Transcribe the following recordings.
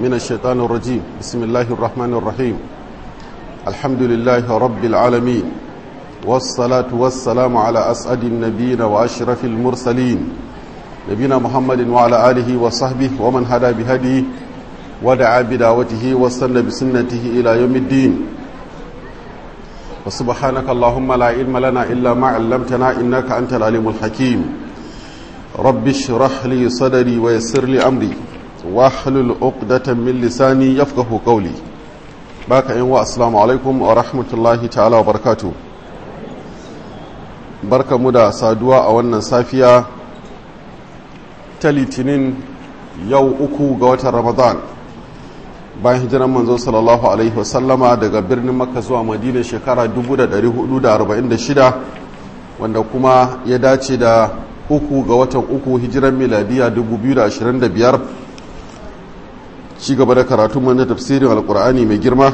من الشيطان الرجيم بسم الله الرحمن الرحيم الحمد لله رب العالمين والصلاة والسلام على أسعد النبيين وأشرف المرسلين نبينا محمد وعلى آله وصحبه ومن هدى بهديه ودعا بدعوته واستنى بسنته إلى يوم الدين وسبحانك اللهم لا علم لنا إلا ما علمتنا إنك أنت العليم الحكيم رب اشرح لي صدري ويسر لي أمري واحلل عقدة من لساني يفقه قولي باك إن السلام عليكم ورحمة الله تعالى وبركاته barka mu da saduwa a wannan safiya ta litinin yau uku ga watan ramadan bayan hijiran manzo sallallahu alaihi wasallama daga birnin makka zuwa madina shekara 1446 wanda kuma ya dace da uku ga watan uku hijiran miladiya 2025 ci gaba da karatu mana tafsirin alkur'ani mai girma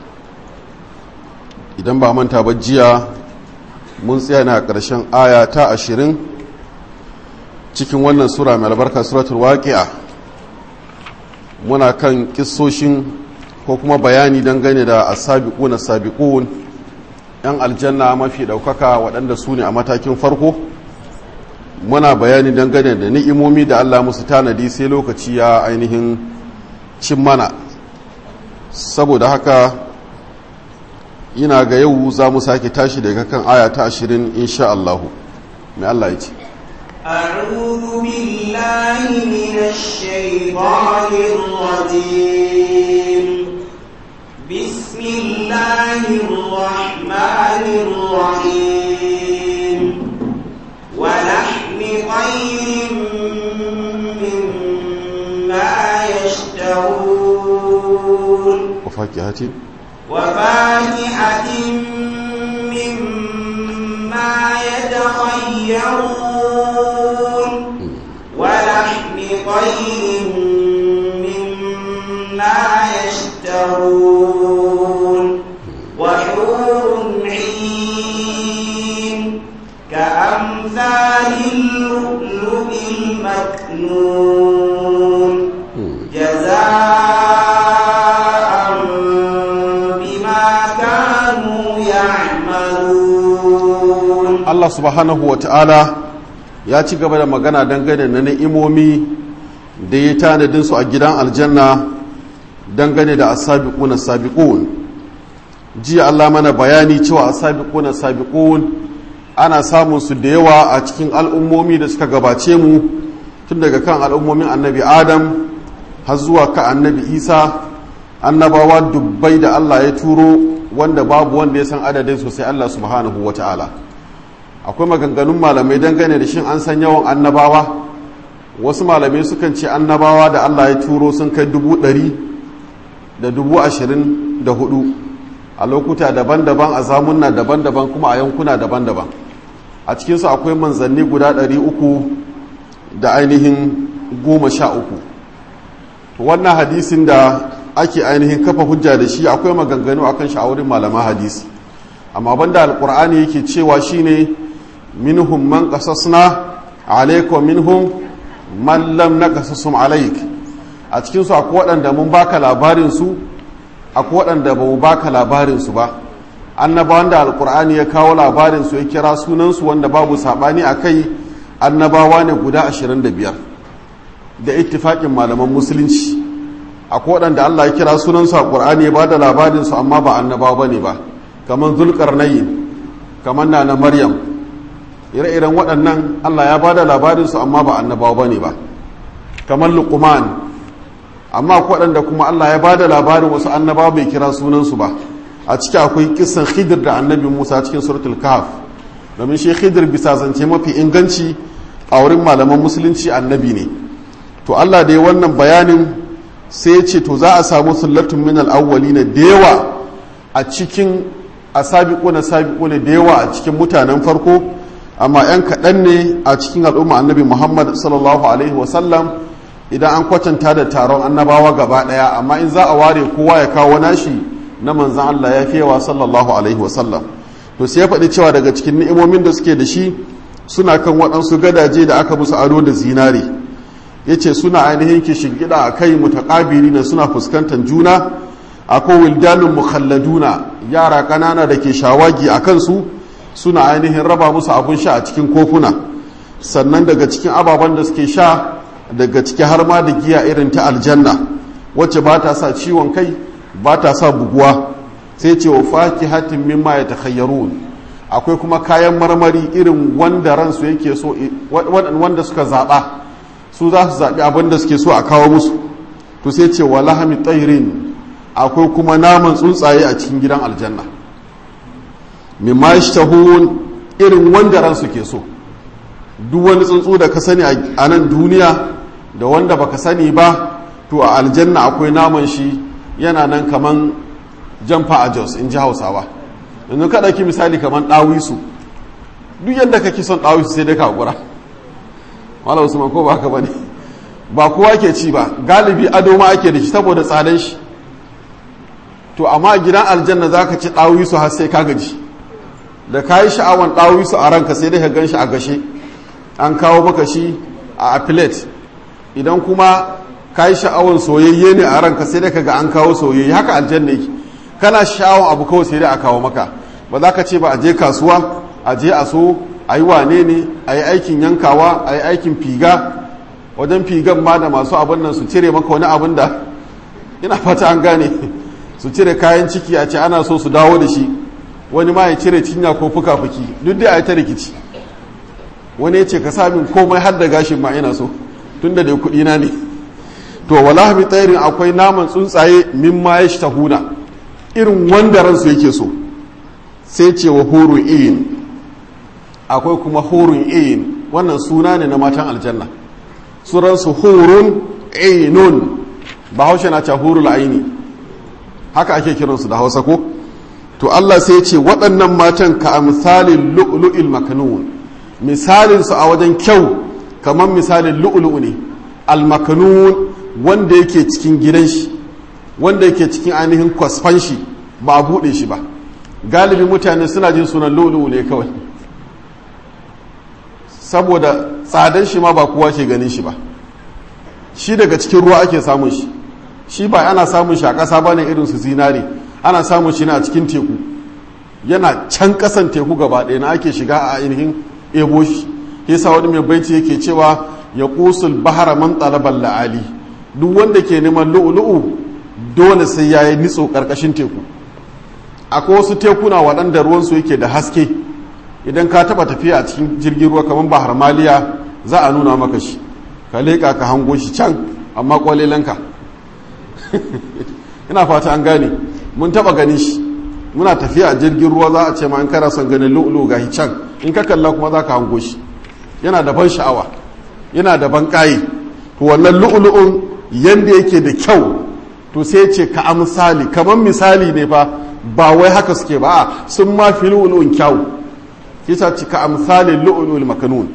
idan ba manta ba jiya mun tsaya na ƙarshen aya ta ashirin cikin wannan sura mai albarka suratul waqi'a muna kan kissoshin ko kuma bayani dangane da asabiquna sabiqun yan aljanna mafi daukaka waɗanda su ne a matakin farko muna bayani dangane da ni'imomi da Allah musu tanadi sai lokaci ya ainihin cin mana saboda haka ina ga yau za mu sake tashi daga kan aya ta ashirin insha Allahu mai Allah ya ce أعوذ بالله من الشيطان الرجيم بسم الله الرحمن الرحيم ولحم طير مما يشتهون وفاكهة وفاكهة مما يتخيرون ولحم طير مما يشتهون وحور عين كأمثال اللؤلؤ المكنون جزاء بما كانوا يعملون Allah subhanahu wa ta'ala ya ci gaba da magana dangane na ni'imomi da ya tanadin su a gidan aljanna dangane da asabiquna sabiqun jiya Allah mana bayani cewa asabiquna sabiqun ana samun su da yawa a cikin al'ummomi da suka gabace mu tun daga kan al'ummomin annabi Adam har zuwa ka annabi Isa annabawa dubbai da Allah ya turo wanda babu wanda ya san adadin sosai Allah subhanahu wa ta'ala akwai maganganun malamai dangane da shin an san yawan annabawa wasu malamai sukan ce annabawa da allah ya turo sun kai dubu ɗari da dubu ashirin da hudu a lokuta daban-daban a zamunna daban-daban kuma a yankuna daban-daban a cikinsu akwai manzanni guda ɗari uku da ainihin goma sha uku wannan hadisin da ake ainihin kafa hujja da shi akwai maganganu akan sha'aurin malaman hadisi amma banda alkur'ani yake cewa shine minhum man qasasna alayka minhum man lam naqasasum alayk a cikin su akwai waɗanda mun baka labarin su akwai waɗanda ba mu baka labarin su ba annabawan da alkur'ani ya kawo labarin su ya kira sunan su wanda babu sabani akai annabawa ne guda 25 da ittifaqin malaman musulunci akwai waɗanda Allah ya kira sunan su a Qur'ani ya bada labarin su amma ba annabawa bane ba kamar zulqarnayn kamar nana maryam ire-iren waɗannan Allah ya ba da labarinsu amma ba annabawa ba ne ba kamar luqman amma waɗanda kuma Allah ya ba da labarin wasu annabawa bai kira sunansu ba a ciki akwai kisan khidir da annabi musa cikin suratul kahf domin shi khidir bisa zance mafi inganci a wurin malaman musulunci annabi ne to Allah da ya wannan bayanin sai ya ce to za a samu sullatun min al-awwalina da yawa a cikin asabiquna sabiquna da yawa a cikin mutanen farko amma 'yan kaɗan ne a cikin al'umma annabi muhammad sallallahu alaihi wasallam idan an kwatanta da taron annabawa gaba ɗaya amma in za a ware kowa ya kawo nashi na manzan allah ya fi yawa sallallahu alaihi wasallam to sai ya faɗi cewa daga cikin ni'imomin da suke da shi suna kan waɗansu gadaje da aka musu ado da zinare ya ce suna ainihin kishin gida a kai mutaƙabiri na suna fuskantar juna akwai wildanun mukhalladuna yara ƙanana da ke shawagi a kansu suna ainihin raba musu abun sha a cikin kofuna sannan daga cikin ababen da suke sha daga ciki har ma da giya irin ta aljanna wacce ba ta sa ciwon kai ba ta sa buguwa sai ce wa faki hatin mimma ya takhayyarun akwai kuma kayan marmari irin wanda ransu yake so wanda suka zaɓa su za su zaɓi abin da suke so a kawo musu to sai ce wa lahami tsairin akwai kuma naman tsuntsaye a cikin gidan aljanna mimma yashtahun irin wanda ransu ke so duk wani tsuntsu da ka sani a nan duniya da wanda baka sani ba to a aljanna akwai naman shi yana nan kaman jamfa a jos in ji hausawa yanzu ka ɗauki misali kaman ɗawisu duk yadda kake son ɗawisu sai dai ka gura wala usman ko ba haka bane ba kowa ke ci ba galibi ado ma ake da shi saboda tsadan shi to amma gidan aljanna zaka ci ɗawisu har sai ka gaji da kayi sha'awan ɗawisu a ranka sai dai ka gan shi a gashe an kawo maka shi a plate idan kuma ka yi sha'awar soyayye ne a ranka sai dai ka ga an kawo soyayye haka aljanna yake kana sha'awar abu kawai sai dai a kawo maka ba za ka ce ba a je kasuwa a je a so a yi wane ne a yi aikin yankawa a yi aikin figa wajen figan ma da masu abin nan su cire maka wani abin da ina fata an gane su cire kayan ciki a ce ana so su dawo da shi wani ma ya cire cinya ko fuka-fuki duk dai a yi ta rikici wani ya ce ka samin komai har da gashin ma ina so tun da dai kuɗi na ne to wala bi tsairin akwai naman tsuntsaye min ma ya tahuna irin wanda ransu yake so sai ce wa hurun in akwai kuma hurun in wannan suna ne na matan aljanna suransu hurun ainun ba haushe na ce hurul aini haka ake kiransu da hausa ko to Allah sai ce waɗannan matan ka amsalin lu'lu'il makanun misalinsu a wajen kyau kamar misalin lu'lu'u ne almakanun wanda yake cikin gidan shi wanda yake cikin ainihin kwasfan shi ba a buɗe shi ba galibi mutane suna jin sunan lu'lu'u ne kawai saboda tsadan shi ma ba kowa ke ganin shi ba shi daga cikin ruwa ake samun shi shi ba ana samun shi a ƙasa ba ne irin su zinare ana samun shi ne a cikin teku yana can ƙasan teku gaba ɗaya na ake shiga a ainihin ebo shi yasa wani mai baiti yake cewa ya kusul bahara man talaban la'ali duk wanda ke neman lu'ulu'u dole sai ya yi nitso ƙarƙashin teku akwai wasu tekuna waɗanda ruwansu yake da haske idan ka taɓa tafiya a cikin jirgin ruwa kamar bahar maliya za a nuna maka shi ka leƙa ka hango shi can amma ƙwalelanka ina fata an gane mun taɓa gani shi muna tafiya a jirgin ruwa za a ce ma in kana son ganin lu'ulu ga can in ka kalla kuma za ka hango shi yana da ban sha'awa yana da ban ƙayi to wannan lu'ulu'un yanda yake da kyau to sai ce ka amsali kamar misali ne fa ba wai haka suke ba sun ma fi lu'ulu'un kyau kisa ci ka amsali lu'ulu'ul makanun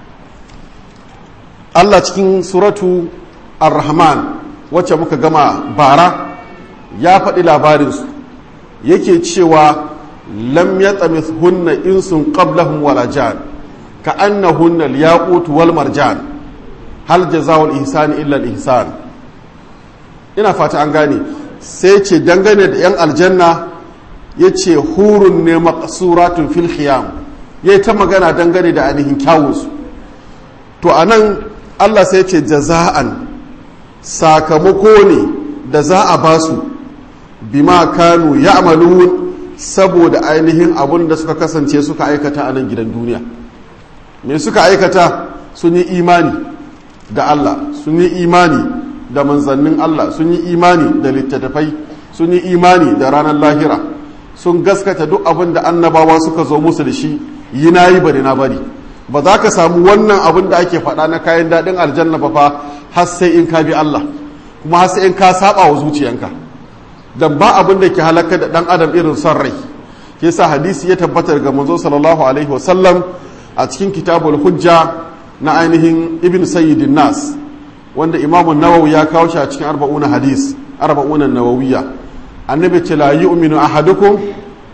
Allah cikin suratu ar-rahman wacce muka gama bara ya faɗi labarinsu yake cewa lam ya tsamis hunna insun qablahum wala jan ka annahunna al-yaqut wal marjan hal jazaa'ul ihsani illa al-ihsan ina fata an gane sai ce dangane da yan aljanna yace hurun ne maqsuratun fil khiyam yayi ta magana dangane da ainihin kyawunsu to anan Allah sai ce jaza'an sakamako ne da za a basu bima kanu ya'malun saboda ainihin abun da suka kasance suka aikata a nan gidan duniya me suka aikata sun yi imani da Allah sun yi imani da manzannin Allah sun yi imani da littattafai sun yi imani da ranar lahira sun gaskata duk abin da annabawa suka zo musu da shi yi na yi bari na bari ba za ka samu wannan abin da ake faɗa na kayan daɗin aljanna ba fa har sai in ka bi Allah kuma har sai in ka saba wa zuciyanka dan ba abin da ke halaka da dan adam irin son rai ke sa hadisi ya tabbatar ga manzo sallallahu alaihi wasallam a cikin kitabul hujja na ainihin ibn sayyidin nas wanda imamu nawawi ya kawo shi a cikin arba'una hadis arba'una nawawiyya annabi ce la yu'minu ahadukum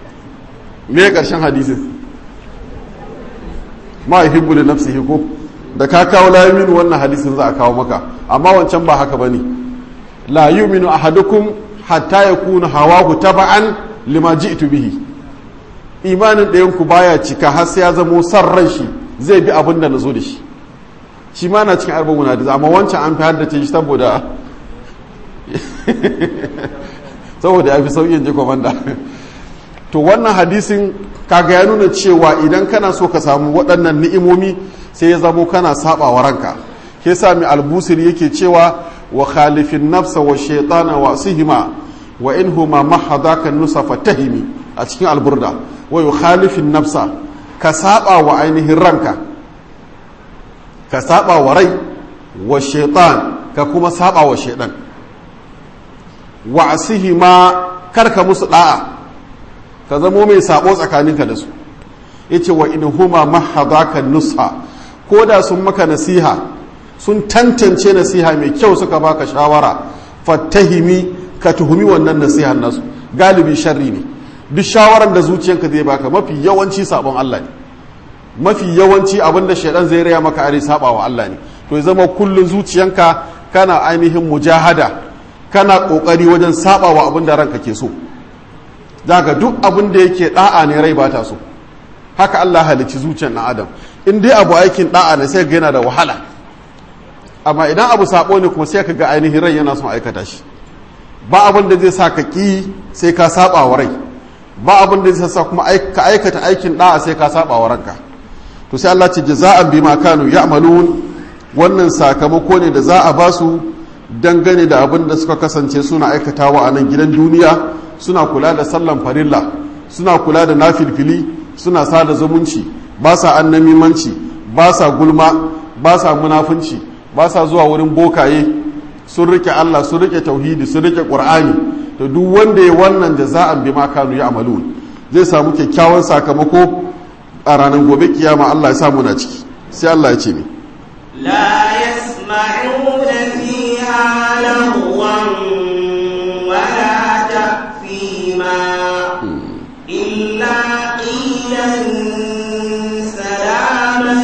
me karshen hadisin ma yuhibbu li nafsihi ko da ka kawo la yuminu wannan hadisin za a kawo maka amma wancan ba haka bane la yuminu ahadukum hatta yakuna hawahu taba'an lima ji'tu bihi imanin ɗayan ku baya cika har sai ya zamo san ran shi zai bi abin da nazo da shi shi ma na cikin arba'un hadisi amma wancan an fi haddace shi saboda saboda ya fi sauyin ji komanda to wannan hadisin kaga ya nuna cewa idan kana so ka samu waɗannan ni'imomi sai ya zamo kana saba wa ranka ke sami albusir yake cewa wa khalifin nafsa wa shaitana wa sihima wa in huma mahadaka nusa fatahimi a cikin alburda wa khalifin nafsa ka saba wa ainihin ranka ka saba wa rai wa shaitan ka kuma saba wa shaitan wa asihima karka musu da'a ka zamo mai sabo tsakaninka da su yace wa in huma mahadaka nusa ko da sun maka nasiha sun tantance nasiha mai kyau suka baka shawara fattahimi ka tuhumi wannan nasihar nasu galibi sharri ne duk shawaran da zuciyanka zai baka mafi yawanci sabon Allah ne mafi yawanci abin da shaidan zai raya maka are saba wa Allah ne to ya zama kullun zuciyanka kana ainihin mujahada kana kokari wajen saba wa abin da ranka ke so daga duk abin da yake da'a ne rai ba ta so haka Allah halicci zuciyar na adam in dai abu aikin da'a ne sai ga yana da wahala amma idan abu sabo ne kuma sai ka ga ainihin rai yana son aikata shi ba abin da zai sa ka ki sai ka saba wa rai ba abin da zai sa kuma ka aikata aikin da'a sai ka saba wa ranka to sai Allah ce jaza'an bima kanu ya'malun wannan sakamako ne da za a ba su dangane da abin da suka kasance suna aikatawa a nan gidan duniya suna kula da sallan farilla suna kula da nafilfili suna sada zumunci ba sa annamimanci ba sa gulma ba sa munafunci ba sa zuwa wurin bokaye sun rike Allah sun rike tauhidi sun rike qur'ani to duk wanda ya wannan jaza'an bima kanu ya'malun zai samu kyakkyawan sakamako a ranar gobe kiyama Allah ya samu na ciki sai Allah ya ce ni لا يسمعون فيها لغوا ولا تأثيما إلا قيلا سلاما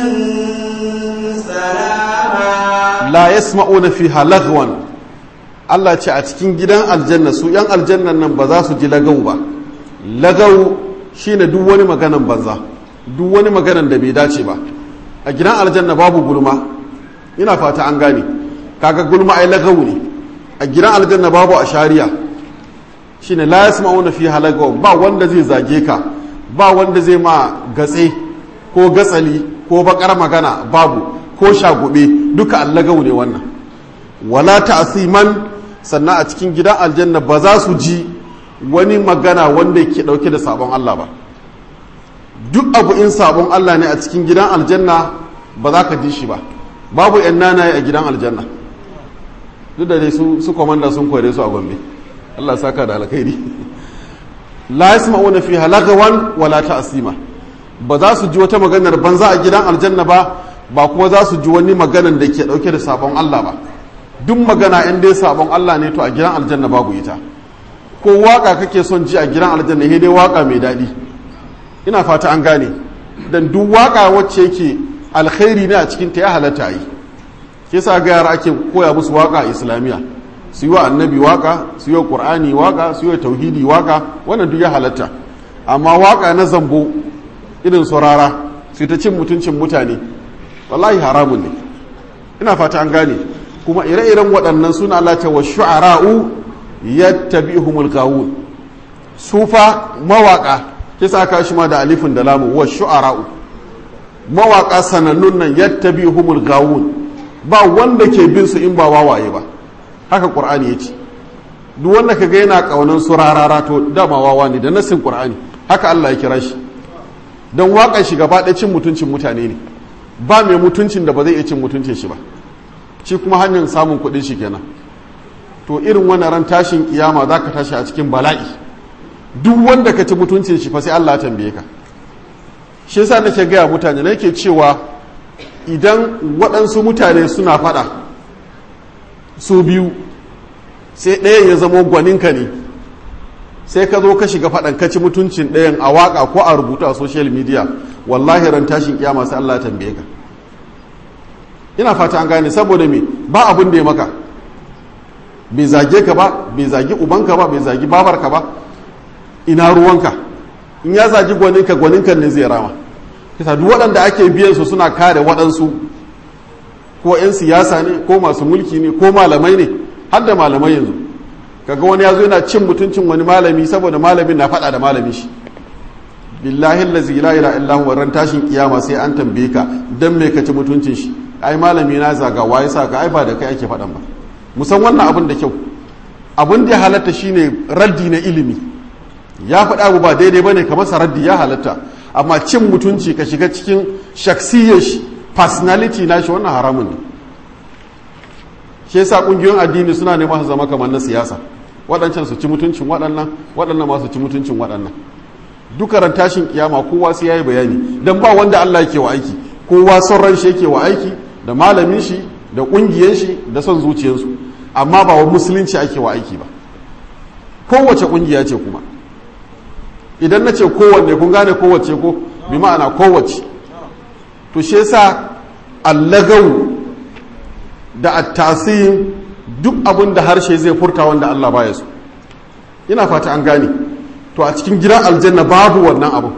سلاما la yasma'una fiha lagwan Allah ce a cikin gidan aljanna su yan aljannan nan ba za su ji lagau ba lagau shine duk wani maganan banza duk wani maganan da bai dace ba a gidan aljanna babu gulma ina fata an gane kaga gulma ai lagau ne a gidan aljanna babu ashariya shine la yasma'una fiha lagwan ba wanda zai zage ka ba wanda zai ma gatse ko gatsali ko bakar magana babu ko shagube duka allagau ne wannan wala ta'siman sannan a cikin gidan aljanna ba za su ji wani magana wanda ke dauke da sabon Allah ba duk abu in sabon Allah ne a cikin gidan aljanna ba za ka ji shi ba babu yan nanaye a gidan aljanna duk da dai su su komanda sun kore su a gombe Allah ya saka da alkhairi la yasma'una fiha lagawan wala ta'sima ba za su ji wata maganar banza a gidan aljanna ba ba kuma za su ji wani maganan da ke dauke da sabon Allah ba duk magana in dai sabon Allah ne to a gidan aljanna babu ita ko waka kake son ji a gidan aljanna sai dai waka mai daɗi ina fata an gane dan duk waka wacce yake alkhairi ne a cikin ta ya halatta yi ke sa ga yara ake koya musu waka a islamiyya su yi wa annabi waka su yi wa qur'ani waka su yi wa tauhidi waka wannan duk ya halatta amma waka na zambo irin saurara su ta cin mutuncin mutane wallahi haramun ne ina fata an gane kuma ire-iren waɗannan suna Allah ta wa shu'ara'u yattabi'uhumul gawun sufa mawaka kisa ka shi ma da alifin da lamu wa shu'ara'u mawaka sanannun nan yattabi'uhumul gawun ba wanda ke bin su in ba wawaye ba haka qur'ani yace duk wanda kaga yana kaunan su rarara to dama wawa ne da nasin qur'ani haka Allah ya kira shi don waƙar shi gaba ɗaya cin mutuncin mutane ne ba mai mutuncin da ba zai iya cin mutuncin shi ba shi kuma hanyar samun kuɗin shi kenan to irin wannan ran tashin kiyama za ka tashi a cikin bala'i duk wanda ka ci mutuncin shi fa sai Allah ya tambaye ka shi yasa nake gaya mutane nake cewa idan waɗansu mutane suna faɗa su biyu sai ɗayan ya zamo gwaninka ne sai ka zo ka shiga faɗan ka ci mutuncin ɗayan a waƙa ko a rubutu a social media wallahi ran tashin kiyama sai Allah ya tambaye ka ina fata an gane saboda me ba abin da ya maka bai zage ka ba bai zagi ubanka ba bai zagi babarka ba ina ruwanka in ya zagi gwaninka gwaninka ne zai rama kisa duk waɗanda ake biyan su suna kare waɗansu ko 'yan siyasa ne ko masu mulki ne ko malamai ne har da malamai yanzu kaga wani ya zo yana cin mutuncin wani malami saboda malamin na faɗa da malami shi billahi allazi la ilaha illa huwa ran tashin kiyama sai an tambaye ka dan me ka ci mutuncin shi ai malami na zaga waye sa ka ai ba da kai ake faɗan ba musan wannan abin da kyau abin da ya halatta shine raddi na ilimi ya faɗa abu ba daidai bane kamar sa raddi ya halatta amma cin mutunci ka shiga cikin shaksiyar shi personality na shi wannan haramun ne shi yasa kungiyoyin addini suna neman su zama kamar na siyasa waɗancan su ci mutuncin waɗannan waɗannan ma su ci mutuncin waɗannan duka ran tashin kiyama kowa sai yayi bayani dan ba wanda Allah yake wa aiki kowa son ran shi yake wa aiki da malamin shi da kungiyar shi da son zuciyarsu amma ba wa musulunci ake wa aiki ba kowace kungiya ce kuma idan na ce kowanne kun gane kowace ko bi ma'ana kowace to shi yasa allagau da attasiyin duk abin da harshe zai furta wanda Allah baya so ina fata an gane to a cikin gidan aljanna babu wannan abu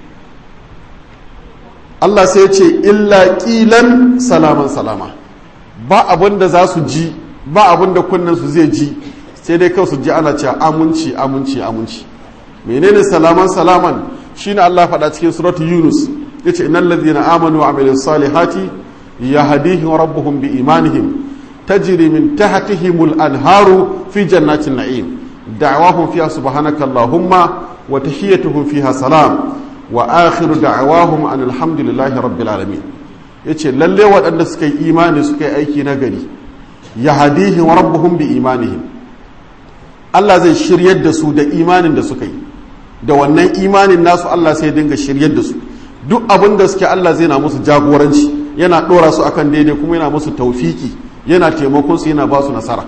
Allah sai ya ce illa ƙilan salaman salama ba abin da za su ji ba abin da su zai ji sai dai kawai su ji ana cewa aminci aminci aminci menene salaman salaman shine Allah faɗa cikin suratu yunus yace innal ladhina amanu wa amilus salihati yahdihim rabbuhum bi imanihim tajri min tahtihimul anharu fi jannatin na'im da'wahum fiha subhanaka allahumma wa tahiyyatuhum fiha salam wa akhiru da'wahum an alhamdulillahi rabbil alamin yace lalle waɗanda suka yi imani suka yi aiki na gari yahdihim rabbuhum bi imanihim Allah zai shiryar da su da imanin da suka yi da wannan imanin nasu Allah sai dinga shiryar da su duk abin da suke Allah zai na musu jagoranci yana ɗora su akan daidai kuma yana musu taufiki yana taimakon su yana ba su nasara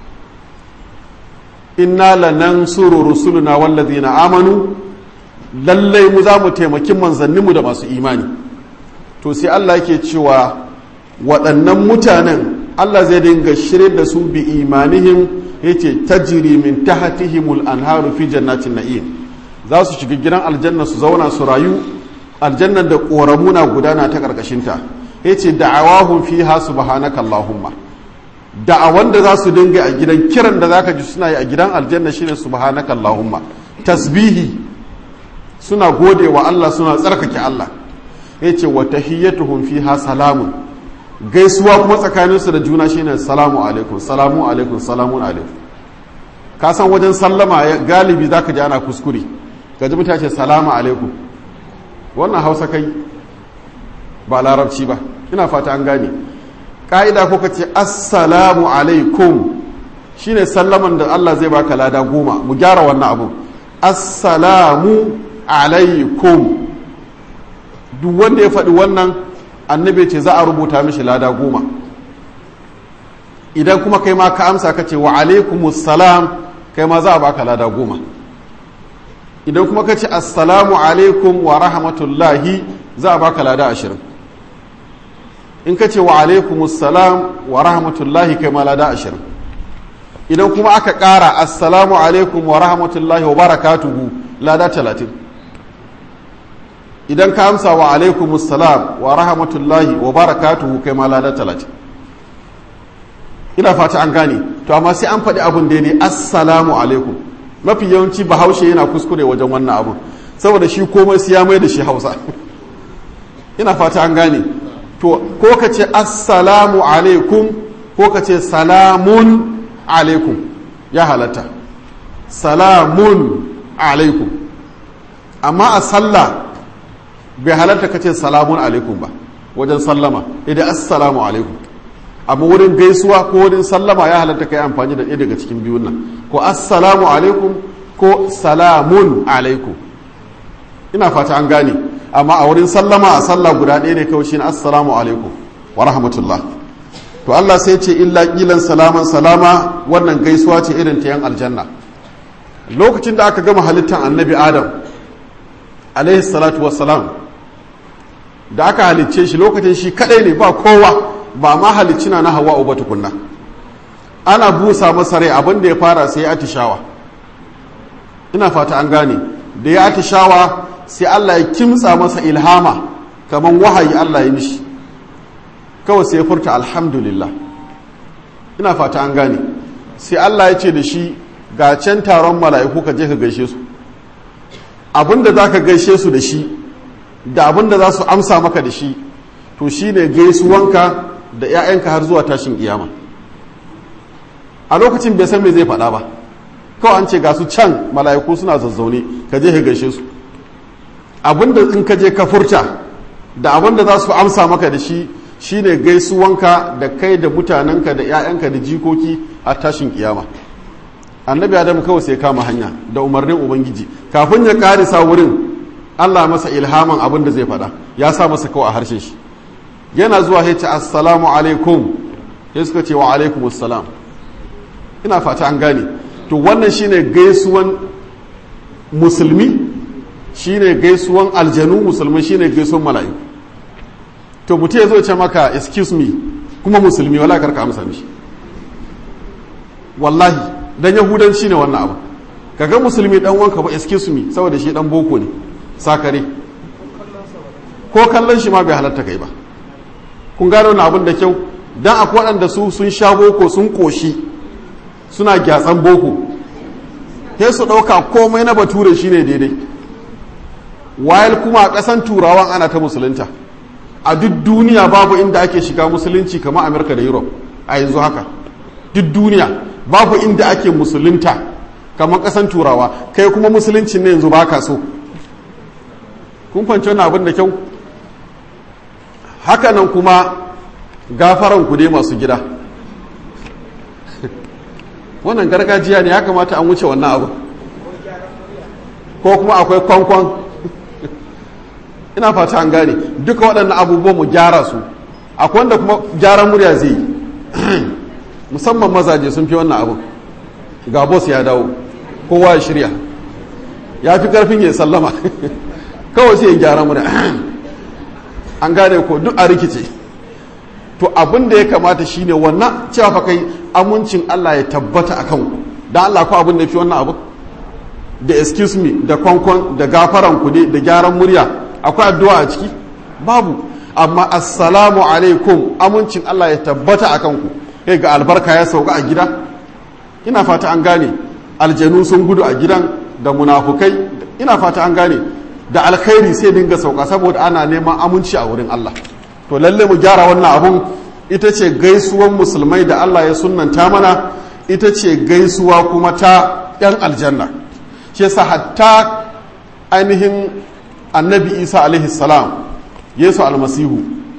inna lanansuru rusuluna wallazina amanu lallai mu za mu taimaki manzanninmu da masu imani to sai Allah yake cewa waɗannan mutanen Allah zai dinga shirye da su bi imanihim yace tajri min tahtihimul anharu fi jannatin na'im za su shiga gidan aljanna su zauna su rayu aljannan da ƙoramuna gudana ta ƙarƙashinta ya ce da'awahun fi ha subhanaka Allahumma da'awan da za su dinga a gidan kiran da zaka ji suna yi a gidan aljanna shine subhanaka Allahumma tasbihi suna gode wa Allah suna tsarkake Allah ya ce wa tahiyyatuhum fiha salamun gaisuwa kuma tsakaninsu da juna shine salamu alaikum salamu alaikum salamun alaikum ka san wajen sallama galibi zaka ji ana kuskure ka ji mutace salamu alaikum wannan hausa kai ba larabci ba ina fata an gane ƙa'ida ko ka ce assalamu alaikum shine sallaman da Allah zai baka lada goma mu gyara wannan abu assalamu alaikum duk wanda ya faɗi wannan annabi ce za a rubuta mishi lada goma idan kuma kai ma ka amsa ka ce wa alaikumus salam kai ma za a baka lada goma idan kuma ka ce assalamu alaikum wa rahmatullahi za a baka lada ashirin in ka ce wa alaikum assalam wa rahmatullahi kai ma lada ashirin idan kuma aka ƙara assalamu alaikum wa rahmatullahi wa barakatuhu lada talatin idan ka amsa wa alaikum assalam wa rahmatullahi wa barakatuhu kai ma lada talatin ina fata an gane to amma sai an faɗi abin daidai assalamu alaikum mafi yawanci bahaushe yana kuskure wajen wannan abun saboda shi komai su ya mai da shi hausa ina fata an gane to ko ka ce assalamu alaikum ko ka ce salamun alaikum ya halatta salamun alaikum amma a sallah bai halatta ka ce salamun alaikum ba wajen sallama idan assalamu alaikum amma wurin gaisuwa ko wurin sallama ya halatta ka yi amfani da ɗaya daga cikin biyun nan ko assalamu alaikum ko salamun alaikum ina fata an gane amma a wurin sallama a sallah guda ɗaya ne kawai shine assalamu alaikum wa rahmatullah to Allah sai ce illa kilan salaman salama wannan gaisuwa ce irin ta yan aljanna lokacin da aka gama halittar annabi adam alaihi salatu wassalam da aka halicce shi lokacin shi kadai ne ba kowa ba ma halicina na hawa uba tukunna ana busa masa rai abin da ya fara sai ya atishawa ina fata an gane da ya atishawa sai Allah ya kimtsa masa ilhama kamar wahayi Allah ya mishi kawai sai ya furta alhamdulillah ina fata an gane sai Allah ya ce da shi ga can taron mala'iku ka je ka gaishe su abinda za ka gaishe su da shi da abinda za su amsa maka da shi to shi ne gaisuwanka da 'ya'yanka har zuwa tashin kiyama a lokacin bai san me zai faɗa ba kawai an ce ga su can mala'iku suna zazzaune ka je ka gaishe su abinda in ka je ka furta da abinda za su amsa maka da shi shine gaisuwanka da kai da mutanenka da 'ya'yanka da jikoki a tashin kiyama annabi adam kawai sai kama hanya da umarnin ubangiji kafin ya karisa wurin allah masa ilhaman abin da zai faɗa ya sa masa kawai a harshen shi yana zuwa ya ce assalamu alaikum ya suka ce wa alaikum assalam ina fata an gane to wannan shine gaisuwan musulmi shine gaisuwan aljanu musulmi shine gaisuwan mala'iku to mutum ya zo ce maka excuse me kuma musulmi wala karka amsa mishi wallahi dan yahudanci ne wannan abu kaga musulmi dan wanka ba excuse me saboda shi dan boko ne sakare ko kallon shi ma bai halatta kai ba kun gano wannan abin da kyau dan akwai waɗanda su sun sha boko sun koshi suna gyatsan boko sai su ɗauka komai na bature shine daidai wayal kuma a ƙasan turawan ana ta musulunta a duk duniya babu inda ake shiga musulunci kamar amerika da europe a yanzu haka duk duniya babu inda ake musulunta kamar kasan turawa kai kuma musuluncin ne yanzu ba ka so kun fanci wani abin da kyau hakanan kuma gafaran ku dai masu gida wannan gargajiya ne ya kamata an wuce wannan abu ko kuma akwai kwankwan ina fata an gane duka waɗannan abubuwan mu gyara su akwai wanda kuma gyaran murya zai yi musamman mazaje sun fi wannan abu ga boss ya dawo kowa ya shirya ya fi karfin ya sallama kawai sai ya gyara murya an gane ko duk a rikice to abin da ya kamata shine wannan cewa fa kai amincin Allah ya tabbata a kanku dan Allah ko abin da fi wannan abu da excuse me da kwankwan da gafaran ku da gyaran murya akwai addu'a a ciki babu amma assalamu alaikum amincin Allah ya tabbata a kanku kai ga albarka ya sauka a gida ina fata an gane aljanu sun gudu a gidan da munafukai ina fata an gane da alkhairi sai dinga sauka saboda ana neman aminci a wurin Allah to lalle mu gyara wannan abun ita ce gaisuwan musulmai da Allah ya sunnanta mana ita ce gaisuwa kuma ta yan aljanna shi yasa hatta ainihin annabi isa alaihi salam yesu almasihu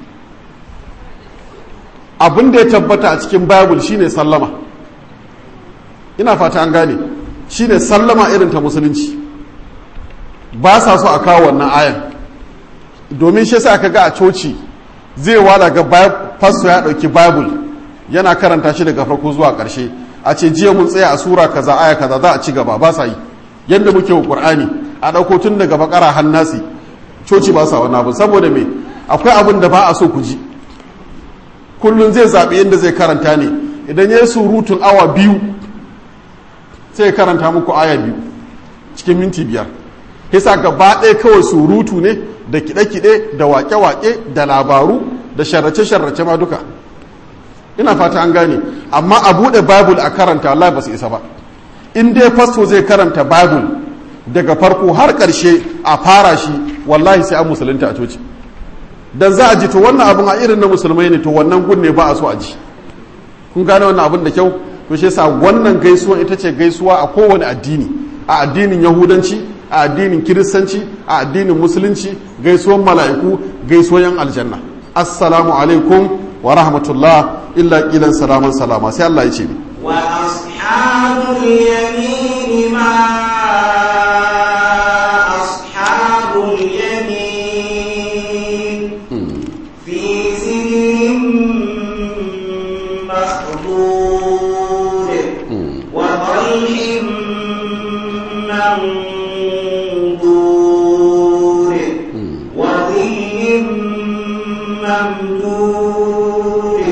abin da ya tabbata a cikin bible shine sallama ina fata an gane shine sallama irin ta musulunci ba sa so a kawo wannan ayan domin shi sa aka ga a coci zai wala ga fasto ya dauki bible yana karanta shi daga farko zuwa karshe a ce jiya mun tsaya a sura kaza aya kaza za a ci gaba ba sa yi yadda muke wa qur'ani a dauko tun daga bakara hannasi coci ba sa wani abu saboda me akwai abin da ba a so ku ji kullum zai zaɓi yadda zai karanta ne idan ya yi surutun awa biyu sai ya karanta muku aya biyu cikin minti biyar hisa gaba ɗaya kawai surutu ne da kiɗe-kiɗe da waƙe-waƙe da labaru da sharrace-sharrace ma duka ina fata an gane amma a buɗe bible a karanta Allah ba su isa ba in dai fasto zai karanta bible daga farko har ƙarshe a fara shi wallahi sai an musulunta a coci dan za a ji to wannan abin a irin na musulmai ne to wannan gun ne ba a so a ji kun gane wannan abin da kyau to shi yasa wannan gaisuwa ita ce gaisuwa a kowane addini a addinin yahudanci a addinin kiristanci a addinin musulunci gaisuwan mala'iku gaisuwan yan aljanna assalamu alaikum wa rahmatullah illa kilan salaman salama sai Allah ya ce ni wa ashabul yamin ma ashabul yamin fi sidrin makhdud wa talhin منضود وظل ممدود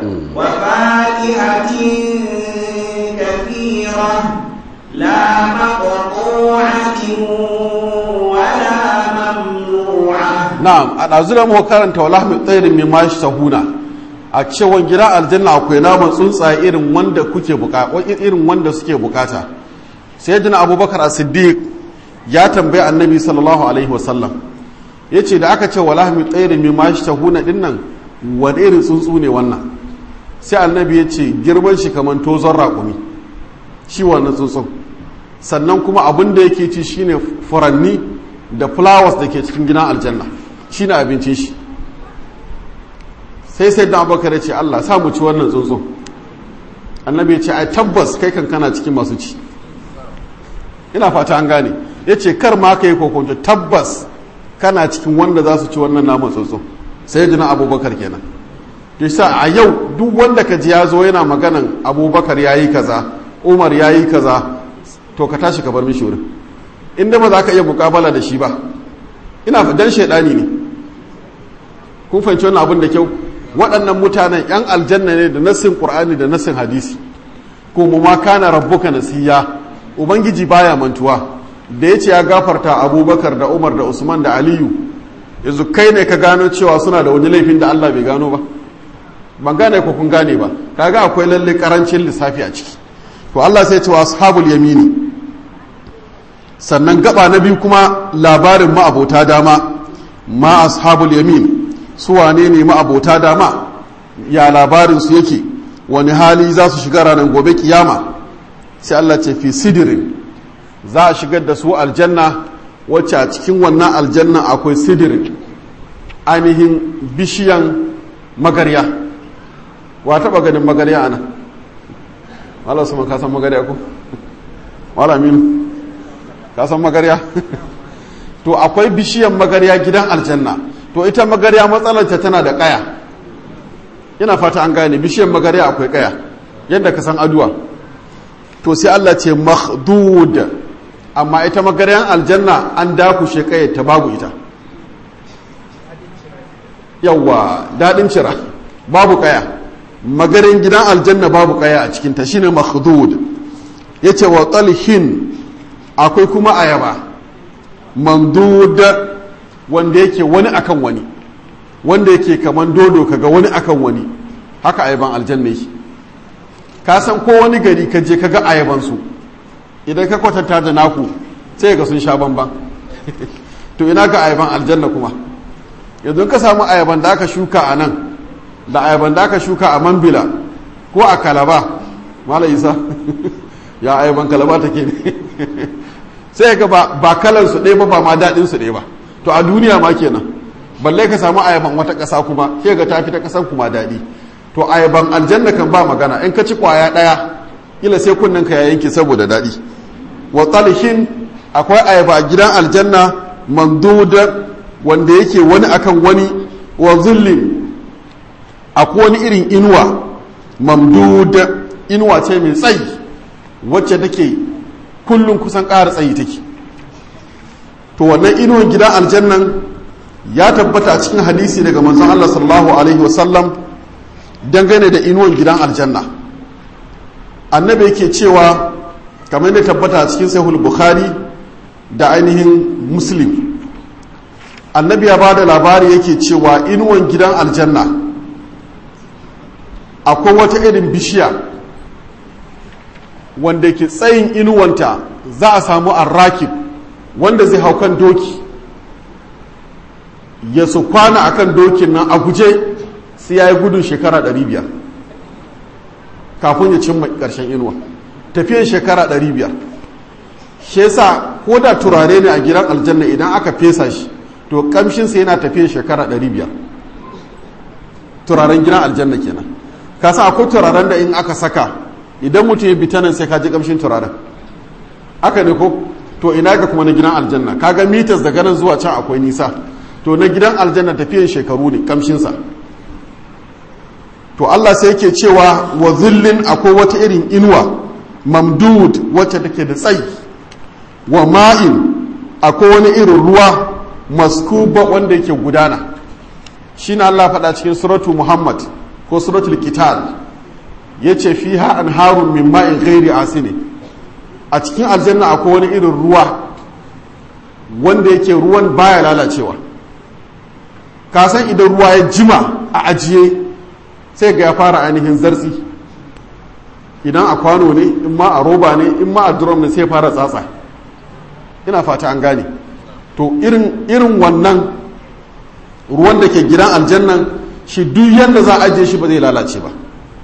وفاكهة كثيرة لا مقطوعة ولا ممنوعة na'am a ɗazu da muka karanta wa lahmi tsairin mai mashi sahuna a cewa gida aljanna akwai naman tsuntsaye irin wanda kuke bukata irin wanda suke bukata sai jina abubakar a siddiq ya tambayi annabi sallallahu alaihi wasallam ya ce da aka ce wa lahmi tsairin mai mashi sahuna din nan wani irin tsuntsu ne wannan sai annabi ya ce girman shi kamar tozon raƙumi shi wannan tsuntsun sannan kuma abin da yake ci shine furanni da flowers da ke cikin gidan aljanna shine abincin shi sai sai da abubakar ya ce allah sa mu ci wannan tsuntsun annabi ya ce ai tabbas kai kan kana cikin masu ci ina fata an gane ya ce kar ma ka yi kokonto tabbas kana cikin wanda za su ci wannan naman tsuntsun sai jina abubakar kenan yasa a yau duk wanda ka ji ya zo yana maganan abubakar ya yi kaza umar ya yi kaza to ka tashi ka bar mishi wurin inda ba za ka iya mukabala da shi ba ina dan shaidani ne kun fahimci wannan abin da kyau waɗannan mutanen yan aljanna ne da nassin qur'ani da nassin hadisi ko mu ma kana rabbuka nasiya ubangiji baya mantuwa da yace ya gafarta abubakar da umar da usman da aliyu yanzu kai ne ka gano cewa suna da wani laifin da allah bai gano ba ban gane ko kun gane ba kaga akwai lalle karancin lissafi a ciki to allah sai ce wa ashabul yamini sannan gaba na biyu kuma labarin ma'abota dama ma ashabul yamin su wane ne ma'abota dama ya labarin su yake wani hali za su shiga ranar gobe kiyama sai Allah ce fi sidirin za a shigar da su aljanna wacce a cikin wannan aljanna akwai sidirin ainihin bishiyan magarya wa taɓa ganin magarya ana wala su ka san magarya ko wala min ka san magarya to akwai bishiyan magarya gidan aljanna to ita magarya matsalarta tana da kaya yana fata an gane bishiyan magarya akwai kaya yadda ka san aduwa to sai Allah ce makhdud amma ita magaryan aljanna an dakushe kayar ta babu ita yawa dadin cira babu kaya magarin gidan aljanna babu kaya a cikinta shine makhdud yace wa talhin akwai kuma ayaba mamdud wanda yake wani akan wani wanda yake kaman dodo kaga wani akan wani haka ayaban aljanna yake ka san ko wani gari ka je kaga ayaban su idan ka kwatanta da naku sai ga sun sha bamban to ina ga ayaban aljanna kuma yanzu ka samu ayaban da aka shuka a nan da ayaban da aka shuka a mambila ko a kalaba mala isa ya ayaban kalaba take ne sai ga ba kalan su ɗaya ba ba ma daɗin su ɗaya ba to a duniya ma kenan balle ka samu ayaban wata ƙasa kuma ke ga tafi ta ƙasan kuma daɗi to ayaban aljanna kan ba magana in ka ci ƙwaya ɗaya kila sai kunnen ka ya yanke saboda daɗi wa talhin akwai ayaba a gidan aljanna mamduda wanda yake wani akan wani wa zullin akwai wani irin inuwa mamduda inuwa ce mai tsayi wacce take kullum kusan ƙara tsayi take to wannan inuwan gidan aljannan ya tabbata a cikin hadisi daga manzon Allah sallallahu alaihi wasallam dangane da inuwan gidan aljanna annabi yake cewa kamar da tabbata a cikin sahih bukhari da ainihin muslim annabi ya ba da labari yake cewa inuwan gidan aljanna akwai wata irin bishiya wanda ke tsayin inuwanta za a samu arrakib wanda zai hau kan doki ya su kwana a kan dokin nan a guje sai ya yi gudun shekara 500 kafin ya cimma ƙarshen inuwa tafiyan shekara 500 shi yasa ko da turare ne a gidan aljanna idan aka fesa shi to kamshinsa yana tafiyan shekara 500 turaren gidan aljanna kenan ka sa akwai turaren da in aka saka idan mutum ya bita nan sai ka ji kamshin turaren aka ne ko to ina ga kuma na gidan aljanna kaga mitas daga nan zuwa can akwai nisa to na gidan aljanna tafiyan shekaru ne kamshinsa to Allah sai yake cewa wa zillin akwai wata irin inuwa mamdud wacce take da tsayi wa ma'in akwai wani irin ruwa maskuba wanda yake gudana shi na Allah faɗa cikin suratu Muhammad ko suratul qital yace fiha anharun min ma'in ghairi asini a cikin aljanna akwai wani irin ruwa wanda yake ruwan baya lalacewa ka san idan ruwa ya jima a ajiye sai ga ya fara ainihin zartsi idan a kwano ne in ma a roba ne in ma a drum ne sai fara tsatsa ina fata an gane to irin irin wannan ruwan da ke gidan aljannan shi duk yadda za a ajiye shi ba zai lalace ba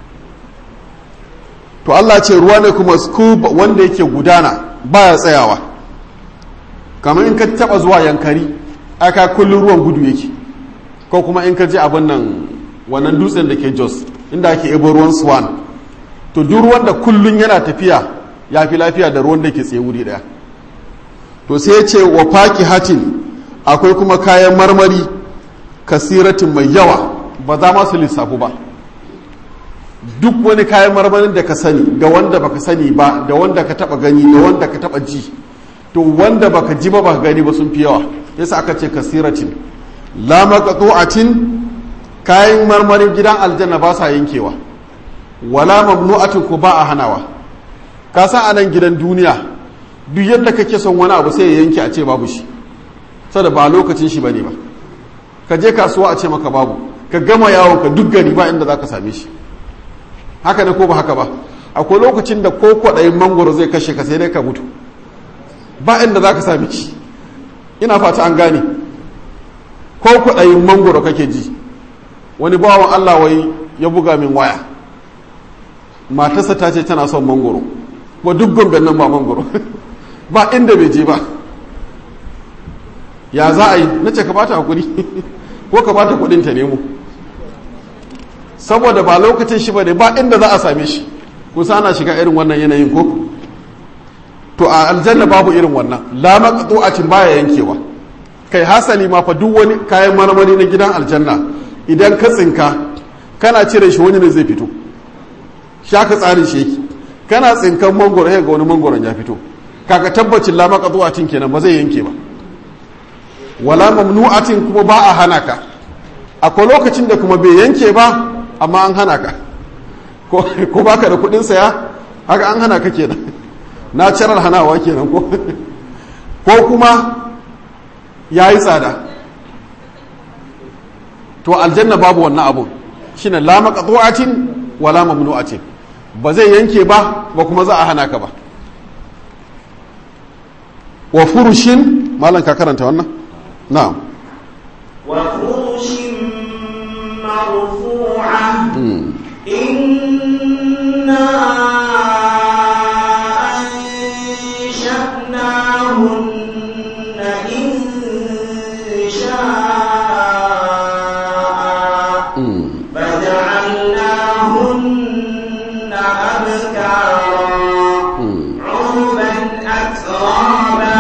to Allah ce ruwa ne kuma scuba wanda yake gudana baya tsayawa kamar in ka taba zuwa yankari aka kullum ruwan gudu yake ko kuma in ka je abin nan wannan dutsen da ke jos inda ake ebo ruwan swan to duk ruwan da kullum yana tafiya ya fi lafiya da ruwan da ke tsaye wuri daya to sai ce wa faki hatin akwai kuma kayan marmari kasiratin mai yawa ba za masu lissafu ba duk wani kayan marmarin da ka sani da wanda baka sani ba da wanda ka taba gani da wanda ka taba ji to wanda baka ji ba baka gani ba sun fi yawa yasa aka ce kasiratin la maqtu'atin kayan marmarin gidan aljanna ba sa yankewa wala mamnu'atin ko ba a hanawa ka san anan gidan duniya duk yadda kake son wani abu sai ya yanke a ce babu shi saboda ba lokacin shi bane ba ka je kasuwa a ce maka babu ka gama yawon ka duk gari ba inda zaka same shi haka ne ko ba haka ba akwai lokacin da ko kwaɗayin mangoro zai kashe ka sai dai ka mutu ba inda za ka sami shi ina fata an gane ko kwaɗayin mangoro kake ji wani bawan allah wai ya buga min waya matarsa ta ce tana son mangoro ba duk gomben nan ba mangoro ba inda bai je ba ya za a yi na ce ka bata hakuri ko ka bata kudin ta nemo saboda ba lokacin shi ba ne ba inda za a same shi kusa ana shiga irin wannan yanayin ko to a aljanna babu irin wannan la maqtu'atin baya yankewa kai hasali ma fa duk wani kayan marmari na gidan aljanna idan ka tsinka kana cire shi wani ne zai fito shaka tsarin shi yake kana tsinkan mangoro ga wani mangoron ya fito kaga tabbacin la maqtu'atin kenan ba zai yanke ba wala mamnu'atin kuma ba a hana ka akwai lokacin da kuma bai yanke ba amma an hana ka ko baka da kudin saya haka an hana ka kenan na cirar hanawa kenan ko ko kuma ya yi tsada to aljanna babu wannan abu shine la maqtu'atin wala mamnu'atin ba zai yanke ba ba kuma za a hana ka ba wa furushin malan ka karanta wannan na'am wa furushin مرفوعة إنا أنشأناهن إن شاء فجعلناهن أبكارا عربا أترابا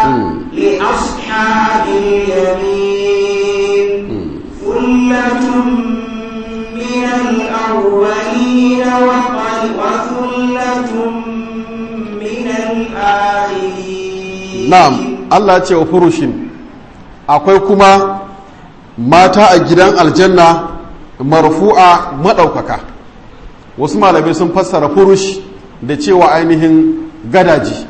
لأصحاب اليمين ثلة من الأولين وثلة من الآخرين na'am Allah ce wa furushin akwai kuma mata a gidan aljanna marfu'a maɗaukaka wasu malamai sun fassara furush da cewa ainihin gadaji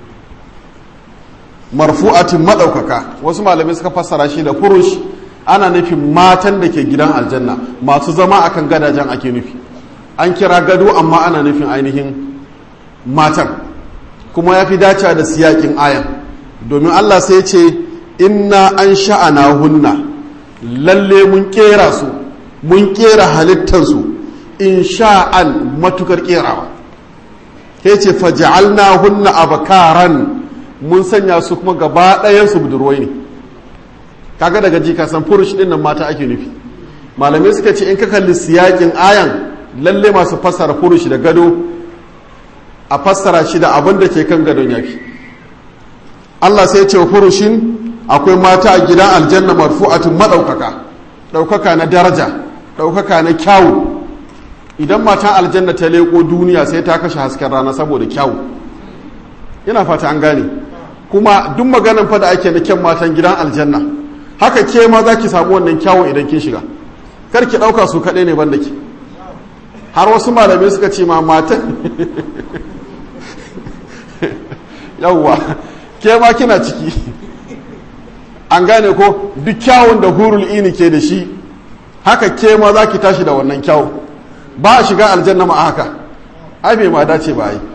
marfu'atin maɗaukaka wasu malamai suka fassara shi da furush ana nufin matan da ke gidan aljanna masu zama akan gadajen ake nufi an kira gado amma ana nufin ainihin matan kuma ya fi dacewa da siyakin ayan domin allah sai ce inna an sha'ana hunna lalle mun kera su mun kera halittarsu in sha'an matukar kerawa ke ce faja'alna hunna abakaran mun sanya su kuma gaba ɗayansu budurwai ne kaga daga ji ka san furush din nan mata ake nufi malamai suka ce in ka kalli siyakin ayan lalle masu fassara furush da gado a fassara shi da abin da ke kan gadon yafi Allah sai ce furushin akwai mata a gidan aljanna marfu'atun madaukaka daukaka na daraja daukaka na kyawu idan matan aljanna ta leko duniya sai ta kashe hasken rana saboda kyawu ina fata an gane kuma duk maganan fa da ake na kyan matan gidan aljanna haka ke ma za ki samu wannan kyawun idan kin shiga kar ki ɗauka su kaɗai ne banda ki har wasu malamai suka ce ma matan yawwa ke ma kina ciki an gane ko duk kyawun da hurul ini ke da shi haka ke ma za ki tashi da wannan kyawun ba a shiga aljanna ma haka ai bai ma dace ba yi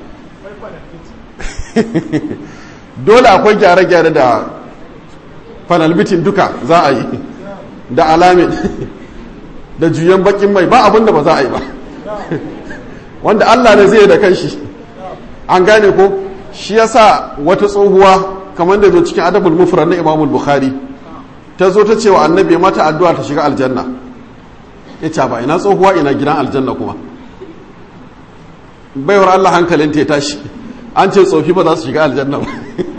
dole akwai gyare-gyare da fanalbitin duka za a yi da alamin da juyen bakin mai ba abinda ba za a yi ba wanda allah ne zai da kanshi an gane ko shi yasa wata tsohuwa kamar da zo cikin adabul mufrad na imamul bukhari ta zo ta ce wa annabi mata addu'a ta shiga aljanna ya ce ba ina tsohuwa ina gidan aljanna kuma baiwar allah hankalin ta tashi an ce tsofi ba za su shiga aljanna ba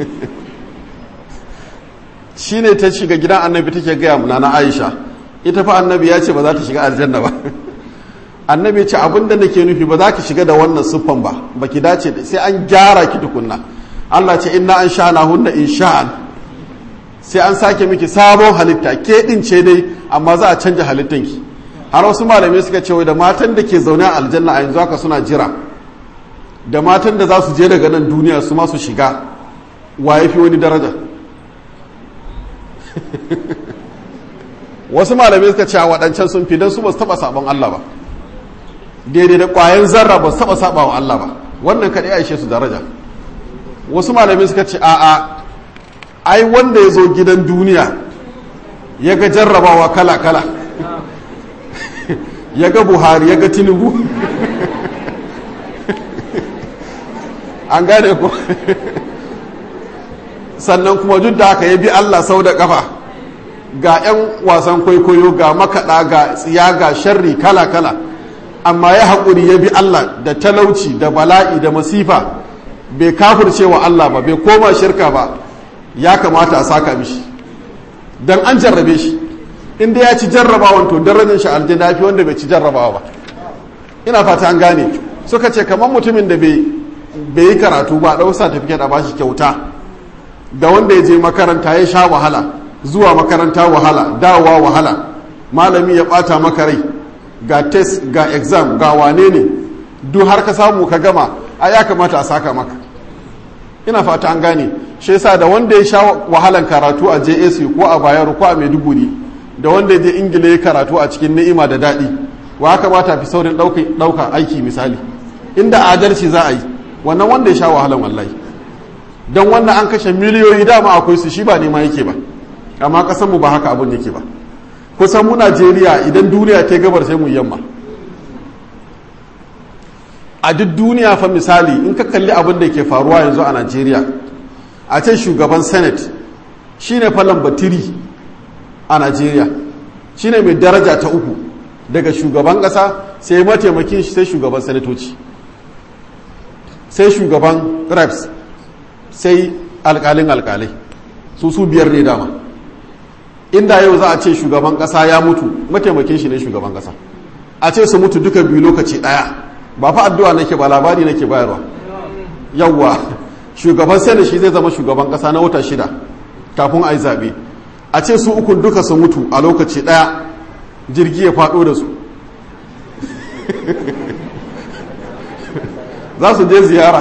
shi ne ta shiga gidan annabi take gaya muna na aisha ita fa annabi ya ce ba za ta shiga aljanna ba annabi ya ce abinda nake nufi ba za ki shiga da wannan siffan ba ba ki dace da sai an gyara ki tukunna Allah ce inna an sha'ana hunna in sha'an sai an sake miki sabon halitta ke din ce dai amma za a canja halittanki har wasu malamai suka ce da matan da ke zaune a aljanna a yanzu haka suna jira da matan da za su je daga nan duniya su ma su shiga wa ya fi wani daraja wasu malamai suka ce a waɗancan sun fi don su ba su taɓa sabon Allah ba daidai da ƙwayan zarra ba su taɓa saba wa Allah ba wannan kaɗai a ishe su daraja wasu malamai suka ce a'a ai wanda ya zo gidan duniya ya ga jarrabawa kala-kala ya ga buhari ya ga tinubu an gane ku sannan kuma duk da haka ya bi Allah sau da kafa ga 'yan wasan kwaikwayo ga makaɗa ga tsiya ga sharri kala-kala amma ya haƙuri ya bi Allah da talauci da bala'i da masifa bai kafirce wa Allah ba bai koma shirka ba ya kamata a saka mishi don an jarrabe shi inda ya ci jarrabawan to darajar shi aljanna fi wanda bai ci jarrabawa ba ina fata an gane suka ce kamar mutumin da bai yi karatu ba ɗau certificate a bashi kyauta da wanda ya je makaranta ya sha wahala zuwa makaranta wahala dawowa wahala malami ya ɓata maka rai ga test ga exam ga wane ne duk har ka samu ka gama a ya kamata a saka maka ina fata an gane shi yasa da wanda ya sha wahalan karatu a JSU ko a Bayero ko a Maiduguri da wanda ya je Ingila ya karatu a cikin ni'ima da daɗi wa kamata fi saurin ɗauka aiki misali inda adalci za a yi wannan wanda ya sha wahalan wallahi don wannan an kashe miliyoyi dama akwai su shi ba nema yake ba amma kasan mu ba haka abin yake ba kusan mu Najeriya idan duniya ta gabar sai mu yamma a duk duniya fa misali in ka kalli abin da ke faruwa yanzu a Najeriya a ce shugaban senate shine fa lambatiri a Najeriya shine mai daraja ta uku daga shugaban kasa sai mataimakin shi sai shugaban sanatoci sai shugaban reps sai alkalin alkalai su su biyar ne dama inda yau za a ce shugaban kasa ya mutu mataimakin shi ne shugaban kasa a ce su mutu duka biyu lokaci daya ba fa addu'a nake ba labari nake bayarwa yawwa shugaban sai da shi zai zama shugaban kasa na wata shida kafin a yi zaɓe a ce su ukun duka su mutu a lokaci daya jirgi ya faɗo da su za su je ziyara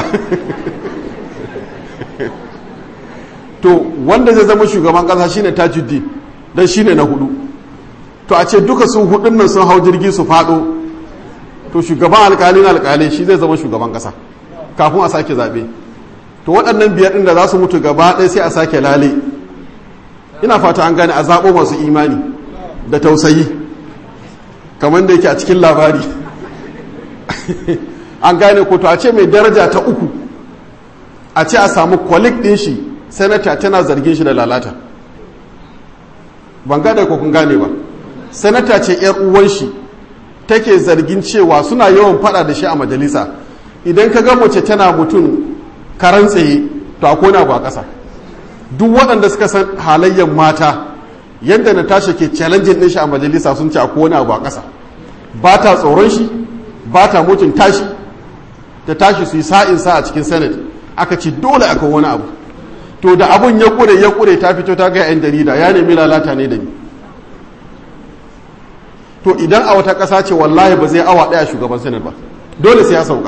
to wanda zai zama shugaban kasa shine tajuddin dan shine na hudu to a ce duka su hudun nan sun hau jirgi su fado to shugaban alkalin alkalai shi zai zama shugaban kasa kafin a sake zabe to waɗannan biyar ɗin da za su mutu gaba ɗaya sai a sake lale ina fata an gane a zaɓo masu imani da tausayi kamar da yake a cikin labari an gane ko to a ce mai daraja ta uku a ce a samu kwalik ɗin shi sanata tana zargin shi da lalata ban gane ko kun gane ba sanata ce yar uwan shi take zargin cewa suna yawan fada da shi a majalisa idan ka ga mace tana mutum karan tsaye to a kona ba ƙasa duk waɗanda suka san halayyar mata yadda na tashi ke challenging ɗin shi a majalisa sun ce a kona ba ƙasa ba ta tsoron shi ba ta mutum tashi ta tashi su yi sa'in sa a cikin senate aka ce dole aka wani abu to da abun ya kure ya kure ta fito ta ga yan jarida ya nemi lalata ne da ni to idan a wata ƙasa ce wallahi ba zai awa ɗaya shugaban sanar ba dole sai ya sauka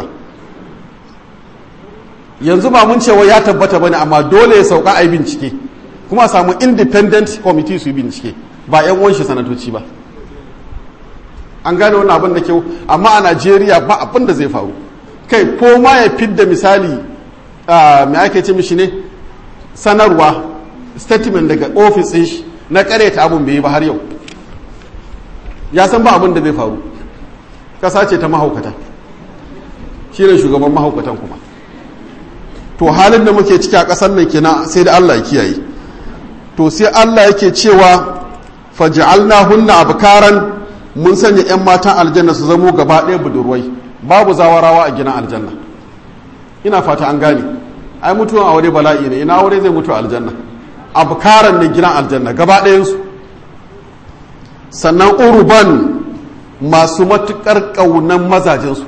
yanzu ba mun cewa ya tabbata bane amma dole ya sauka a yi bincike kuma a samu independent committee su yi bincike ba yan wanshi sanatoci ba an gane wani abin da kyau amma a najeriya ba abin da zai faru kai ko ma ya fidda misali mai ake ce mishi ne sanarwa statement daga ofis ɗin shi na ta abin bai yi ba har yau ya san ba abin da zai faru ƙasa ce ta mahaukata shi ne shugaban mahaukatan kuma to halin da muke ciki a ƙasar nan kenan sai da Allah ya kiyaye to sai Allah yake cewa faj'alna hunna abkaran mun sanya ƴan matan aljanna su zamo gaba ɗaya budurwai babu zawarawa a gidan aljanna ina fata an gane ai mutuwan aure bala'i ne ina aure zai mutu aljanna abkaran ne gidan aljanna gaba ɗayan su sannan urban masu matukar ƙaunan mazajensu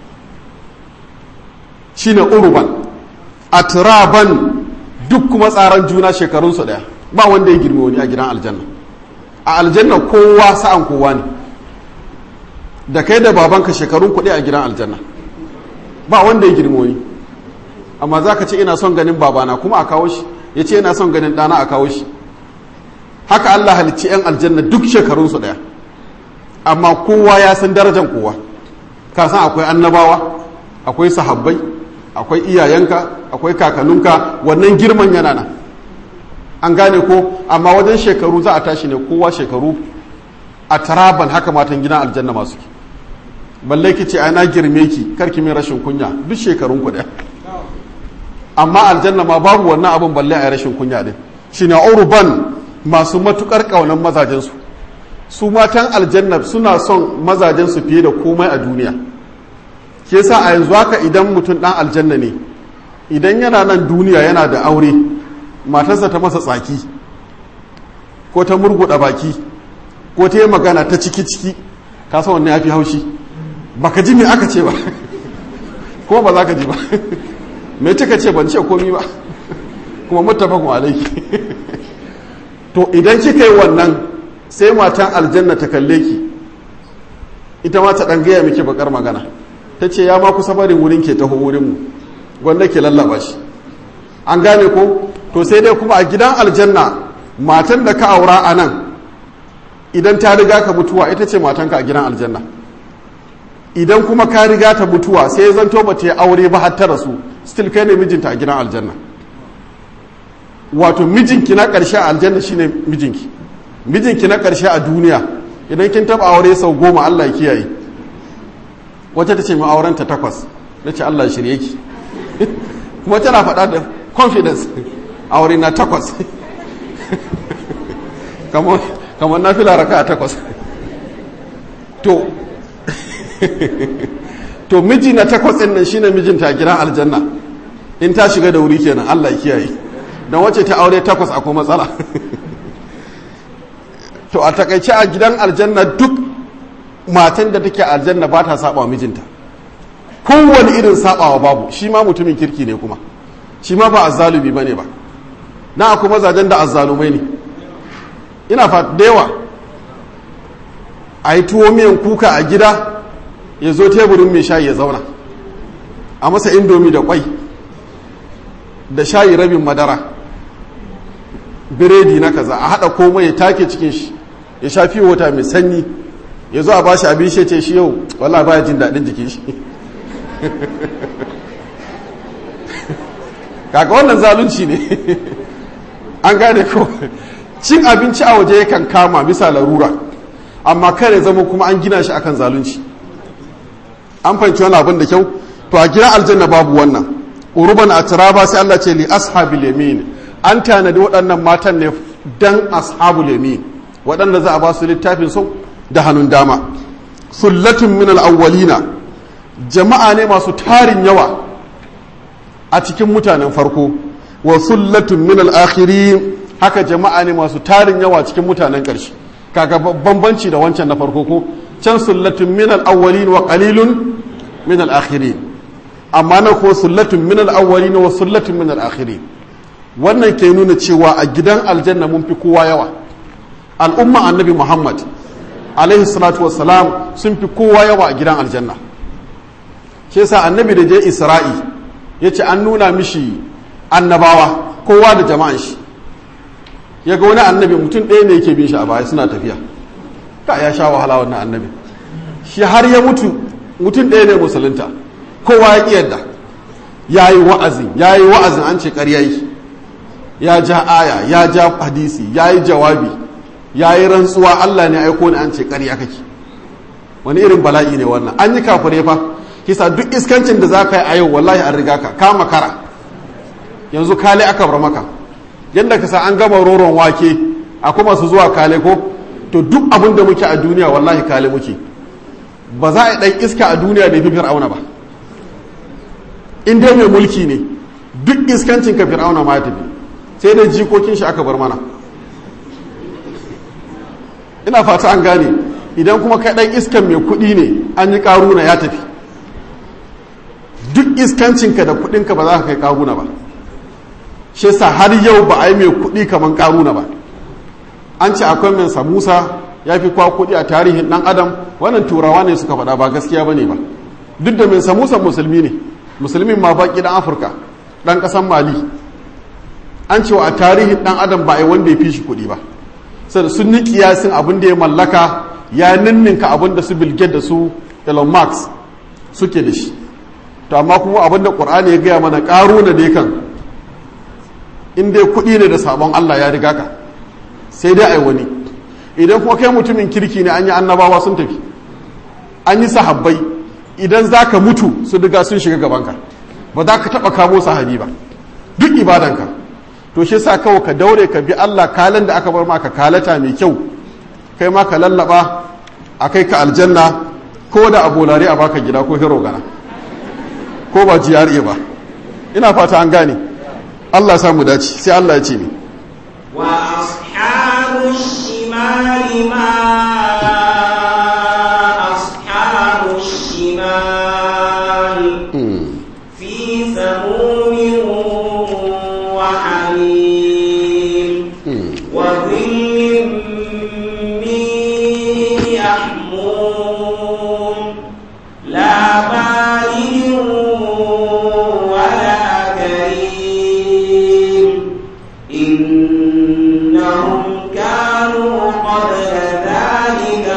shine urban atraban duk kuma tsaran juna shekarunsu daya ba wanda ya girme wani a gidan aljanna a aljanna kowa sa'an kowa ne da kai da babanka shekarun kuɗi a gidan aljanna ba wanda ya girme wani amma za ka ce ina son ganin babana kuma a kawo shi ya ce ina son ganin ɗana a kawo shi haka allah halicci 'yan aljanna duk shekarunsu daya amma kowa ya san darajan kowa ka san akwai annabawa akwai sahabbai akwai iyayenka akwai kakanninka wannan girman yana nan an gane ko amma wajen shekaru za a tashi ne kowa shekaru a taraban haka matan gidan aljanna masu ki balle ki ce ana girme ki karki min rashin kunya duk shekarun ku amma aljanna ma babu wannan abin balle a rashin kunya din shine urban masu matukar kaunan mazajen su su matan aljanna suna son mazajen su fiye da komai a duniya ke sa a yanzu haka idan mutum dan aljanna ne idan yana nan duniya yana da aure matarsa ta masa tsaki ko ta murguɗa baki ko ta yi magana ta ciki-ciki ka san wannan ya fi haushi ba ka ji me aka ce ba ko ba za ka ji ba mai cika ce ban ce komi ba kuma mutafakun alaiki to idan kika yi wannan sai matan aljanna ta kalle ki ita ma ta ɗan gaya miki bakar magana ta ce ya ma kusa barin wurin ke taho wurinmu gwanda ke lallaba shi an gane ko to sai dai kuma a gidan aljanna matan da ka aura a nan idan ta riga ka mutuwa ita ce matanka a gidan aljanna idan kuma ka riga ta mutuwa sai ya zanto ba ta aure ba har ta rasu still kai ne mijinta a gidan aljanna wato mijinki na ƙarshe a aljanna shine mijinki mijinki na ƙarshe a duniya idan kin taba aure sau goma Allah ya kiyaye wata ta ce mai aurenta takwas na ce Allah shirye ki kuma tana faɗa da confidence aure na takwas kamar na fila raka a takwas to to miji na takwas ɗin nan shine mijinta a gidan aljanna in ta shiga da wuri kenan Allah ya kiyaye don wacce ta aure takwas akwai matsala to a takaice a gidan aljanna duk matan da take aljanna ba ta saba wa mijinta kowane irin sabawa babu shi ma mutumin kirki ne kuma shi ma ba azzalumi bane ba na akwai mazajen da azzalumai ne ina fa da yawa a yi tuwo miyan kuka a gida ya zo teburin mai shayi ya zauna a masa indomi da kwai da shayi rabin madara biredi na kaza a haɗa komai ya take cikin shi ya sha fiye wata mai sanyi ya zo a ba shi abin shi ce shi yau wallah baya jin daɗin jikin shi kaka wannan zalunci ne an gane ko cin abinci a waje yakan kama bisa larura amma kare zama kuma an gina shi akan zalunci an fahimci wani abin da kyau to a gina aljanna babu wannan uruban a turaba sai Allah ce li ashabil yamin an tanadi waɗannan matan ne dan ashabul yamin waɗanda za a ba su littafin sau da hannun dama sullatun min al-awwalina jama'a ne masu tarin yawa a cikin mutanen farko wa sullatun min al-akhirin haka jama'a ne masu tarin yawa cikin mutanen ƙarshe kaga bambanci da wancan na farko ko can sullatun min al-awwalin wa qalilun min al-akhirin amma na ko sullatun min al-awwalin wa sullatun min al-akhirin wannan ke nuna cewa a gidan aljanna mun fi kowa yawa al'umma annabi muhammad alaihi salatu wassalam sun fi kowa yawa a gidan aljanna shi yasa annabi da je isra'i ya ce an nuna mishi annabawa kowa da jama'an shi ya ga wani annabi mutum ɗaya ne yake bin shi a baya suna tafiya ka ya sha wahala wannan annabi shi har ya mutu mutum ɗaya ne musulunta kowa ya ƙi yadda ya yi wa'azin ya yi wa'azin an ce ƙarya yi ya ja aya ya ja hadisi ya yi jawabi ya yi rantsuwa Allah ne aiko ni an ce ƙarya kake wani irin bala'i ne wannan an yi kafure fa kisa duk iskancin da za ka yi a yau wallahi an riga ka kama kara yanzu kale aka bar maka yadda ka sa an gama roron wake a kuma su zuwa kale ko to duk abin da muke a duniya wallahi kale muke ba za a yi ɗan iska a duniya da fi fir'auna ba in dai mai mulki ne duk iskancin ka fir'auna ma ya tafi sai dai jikokin shi aka bar mana ina fata an gane idan kuma kai ɗan iskan mai kuɗi ne an yi ƙaruna ya tafi duk iskancinka da kuɗinka ba za ka kai ƙaruna ba shi sa har yau ba a yi mai kuɗi kamar ƙaruna ba an ce akwai mai samusa ya fi kwa kuɗi a tarihin ɗan adam wannan turawa ne suka faɗa ba gaskiya ba ne ba duk da mai samusa musulmi ne musulmin ma baƙi ɗan afirka ɗan ƙasan mali an cewa a tarihin ɗan adam ba a yi wanda ya fi shi kuɗi ba sai sun ni kiyasin abin da ya mallaka ya ninninka abin da su bilge da su elon musk suke da shi to amma kuma abin da ƙur'ani ya gaya mana ƙaruna dai kan in dai kuɗi ne da sabon allah ya riga ka sai dai ai wani idan kuma kai mutumin kirki ne an yi annabawa sun tafi an yi sahabbai idan za ka mutu su riga sun shiga gabanka ba za ka taɓa kamo sahabi ba duk ibadanka to shi sa kawai ka daure ka bi Allah kalan da aka bar maka kalata mai kyau kai ma ka lallaba a kai ka aljanna ko da abolare a baka gida ko hero gana ko ba GRA ba ina fata an gane Allah samu dace sai Allah ya ce ni wa ashabu shimali ma ashabu shimal fi samumin wa hamim wa dhillin min yahmum la baridin wala karim إنهم كانوا قبل ذلك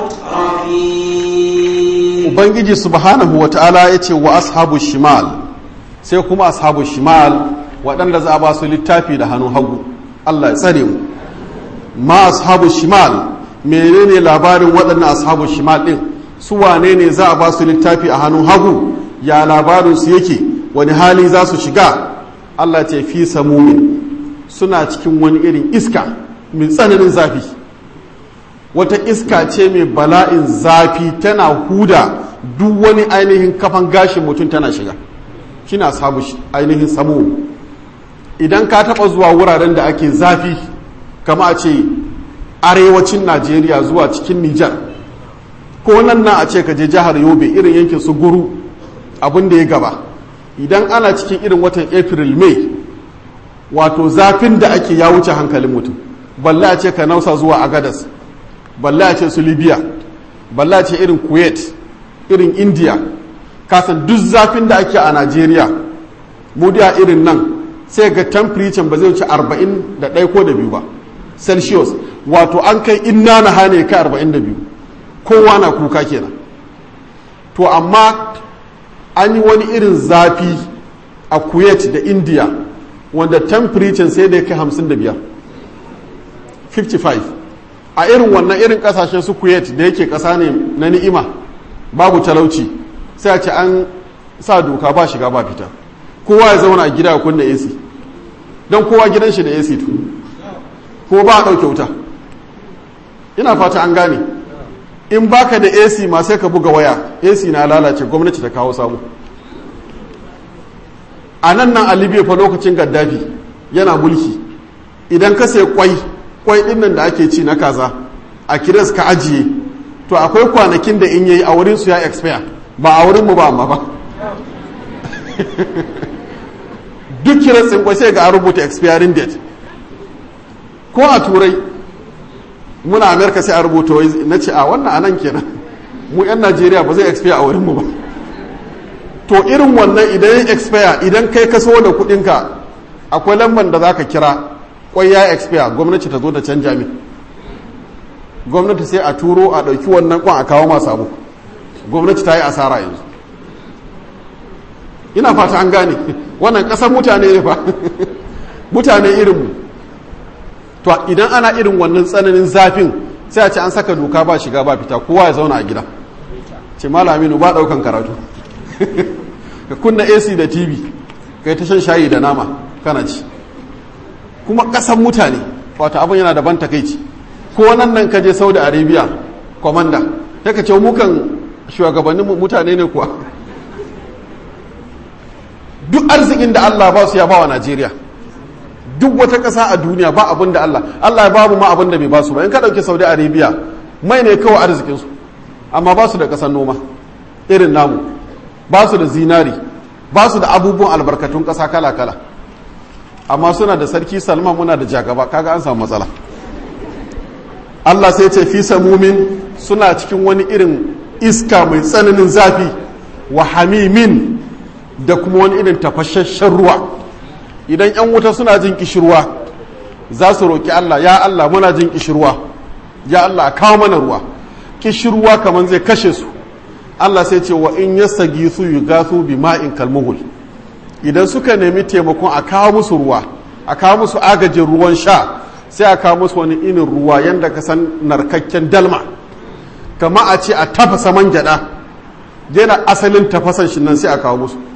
مترفين ubangiji subhanahu wa ta'ala ya ce wa ashabu shimal sai kuma ashabu shimal waɗanda za a ba su littafi da hannun hagu Allah ya tsare mu ma ashabu shimal menene labarin waɗannan ashabu shimal ɗin su wane ne za a ba su littafi a hannun hagu ya labarin su yake wani hali za su shiga Allah ce fi samumin suna cikin wani irin iska mai tsananin zafi wata iska ce mai bala'in zafi tana huda duk wani ainihin kafan gashin mutum tana shiga shi na samu ainihin samu idan ka taba zuwa wuraren da ake zafi kama a ce arewacin najeriya zuwa cikin nijar ko nan na a ce ka je jihar yobe irin yankin su guru abin da ya gaba idan ana cikin irin watan april may wato zafin da ake ya wuce hankalin mutum balla a ce ka nausa zuwa agadas balla a ce su libya balla a ce irin kuwait irin india kasan duk zafin da ake a najeriya mudiya irin nan sai ga temperature ba zai wuce 41 ko da biyu ba celsius wato an kai inna na hane kai 42 kowa na kuka kenan to amma an yi wani irin zafi a kuwait da india wanda temperature sai da ya kai 55 55 a irin wannan irin kasashen su kuwait da yake kasa ne na ni'ima babu talauci sai a ce an sa doka ba shiga ba fita kowa ya zauna a gida ya kunna ac don kowa gidan shi da ac to ko ba a ɗauke wuta ina fata an gane in baka da ac ma sai ka buga waya ac na lalace gwamnati ta kawo samu a nan nan a libya fa lokacin gaddafi yana mulki idan ka sai kwai kwai din nan da ake ci na kaza a kiras ka ajiye to akwai kwanakin da in yayi a wurin su ya expire ba a wurin mu ba amma ba duk kiran kwai sai ga an rubuta expiring date ko a turai muna amerika sai a rubuta wai na ce a wannan anan kenan mu 'yan najeriya ba zai expire a wurinmu ba to irin wannan idan ya expire idan kai kaso da kudinka akwai lambar da za ka kira kwai ya expire gwamnati ta zo da canja min gwamnati sai a turo a ɗauki wannan kwan a kawo masu abu gwamnati ta yi asara yanzu ina fata an gane wannan ƙasar mutane ne fa mutane irinmu to idan ana irin wannan tsananin zafin sai a ce an saka doka ba shiga ba fita kowa ya zauna a gida ce malaminu ba ɗaukan karatu ka kunna ac da tv ka yi ta shan shayi da nama kana ci kuma ƙasan mutane wata abin yana da ban takaici ko nan nan ka je saudi arabia kwamanda ya ka ce mukan shugabannin mutane ne kuwa duk arzikin da allah ba su ya ba wa najeriya duk wata ƙasa a duniya ba abin da allah allah ya babu ma abin da bai ba su ba in ka ɗauki saudi arabia mai ne kawai arzikinsu amma ba su da ƙasar noma irin namu ba su da zinari ba su da abubuwan albarkatun ƙasa kala-kala amma suna da sarki salman muna da jagaba kaga an samu matsala allah sai ce fi samumin suna cikin wani irin iska mai tsananin zafi wa hamimin da kuma wani irin tafashashen ruwa idan 'yan wuta suna jin kishirwa za su roƙi allah ya allah muna jin kishirwa ya allah kawo mana ruwa kishirwa kamar zai kashe su Allah sai ce wa in yastagi su yugathu bi ma'in kalmuhul idan suka nemi taimakon a kawo musu ruwa a kawo musu agajin ruwan sha sai a kawo musu wani inin ruwa yadda ka san narkakken dalma kama a ce a tafasa man gyada yana asalin tafasan shi nan sai a kawo musu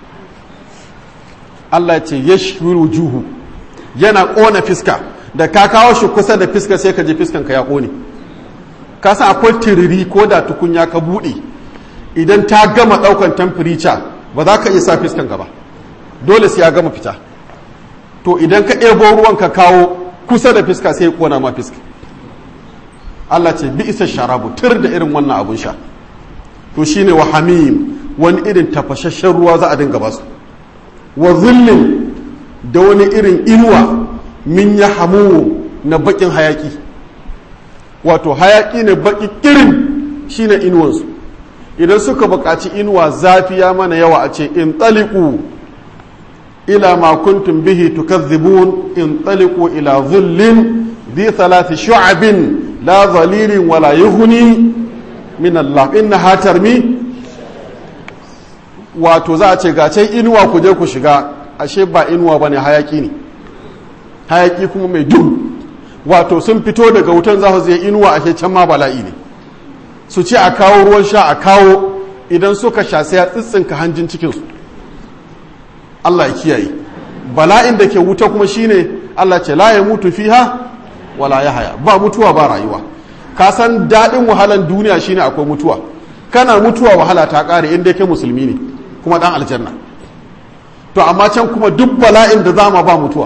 Allah ya ce yashwiru juhu yana kona fiska da ka kawo shi kusa da fiska sai ka je fiskan ka ya kone ka san akwai tiriri ko da tukunya ka bude idan ta gama daukan temperature ba za ka iya sa fiskan ka ba dole sai ya gama fita to idan ka ɗebo ruwan ka kawo kusa da fiska sai ya kona ma fiska Allah ce bi isa sharabu tur da irin wannan abun sha to shine wa hamim wani irin tafashashen ruwa za a dinga basu wa zullin da wani irin inuwa min ya hamu na bakin hayaki wato hayaki ne baki kirin shine inuwansu idan suka buƙaci inuwa zafi ya mana yawa a ce in taliku ila ma kuntum bihi tukazzibun in taliku ila zullin ذي ثلاث شعب لا ظليل ولا يغني من الله إنها ترمي wato za a ce gace inuwa ku je ku shiga ashe ba inuwa bane hayaki ne hayaki kuma mai duhu wato sun fito daga wutan za su zai inuwa ashe can ma bala'i ne su ce a kawo ruwan sha a kawo idan suka sha sai ya tsitsinka hanjin cikinsu Allah ya kiyaye bala'in da ke wuta kuma shine Allah ce la ya mutu fiha wala ya haya ba mutuwa ba rayuwa ka san daɗin wahalan duniya shine akwai mutuwa kana mutuwa wahala ta ƙare inda kai musulmi ne kuma ɗan aljanna to amma can kuma duk bala'in da zama ba mutuwa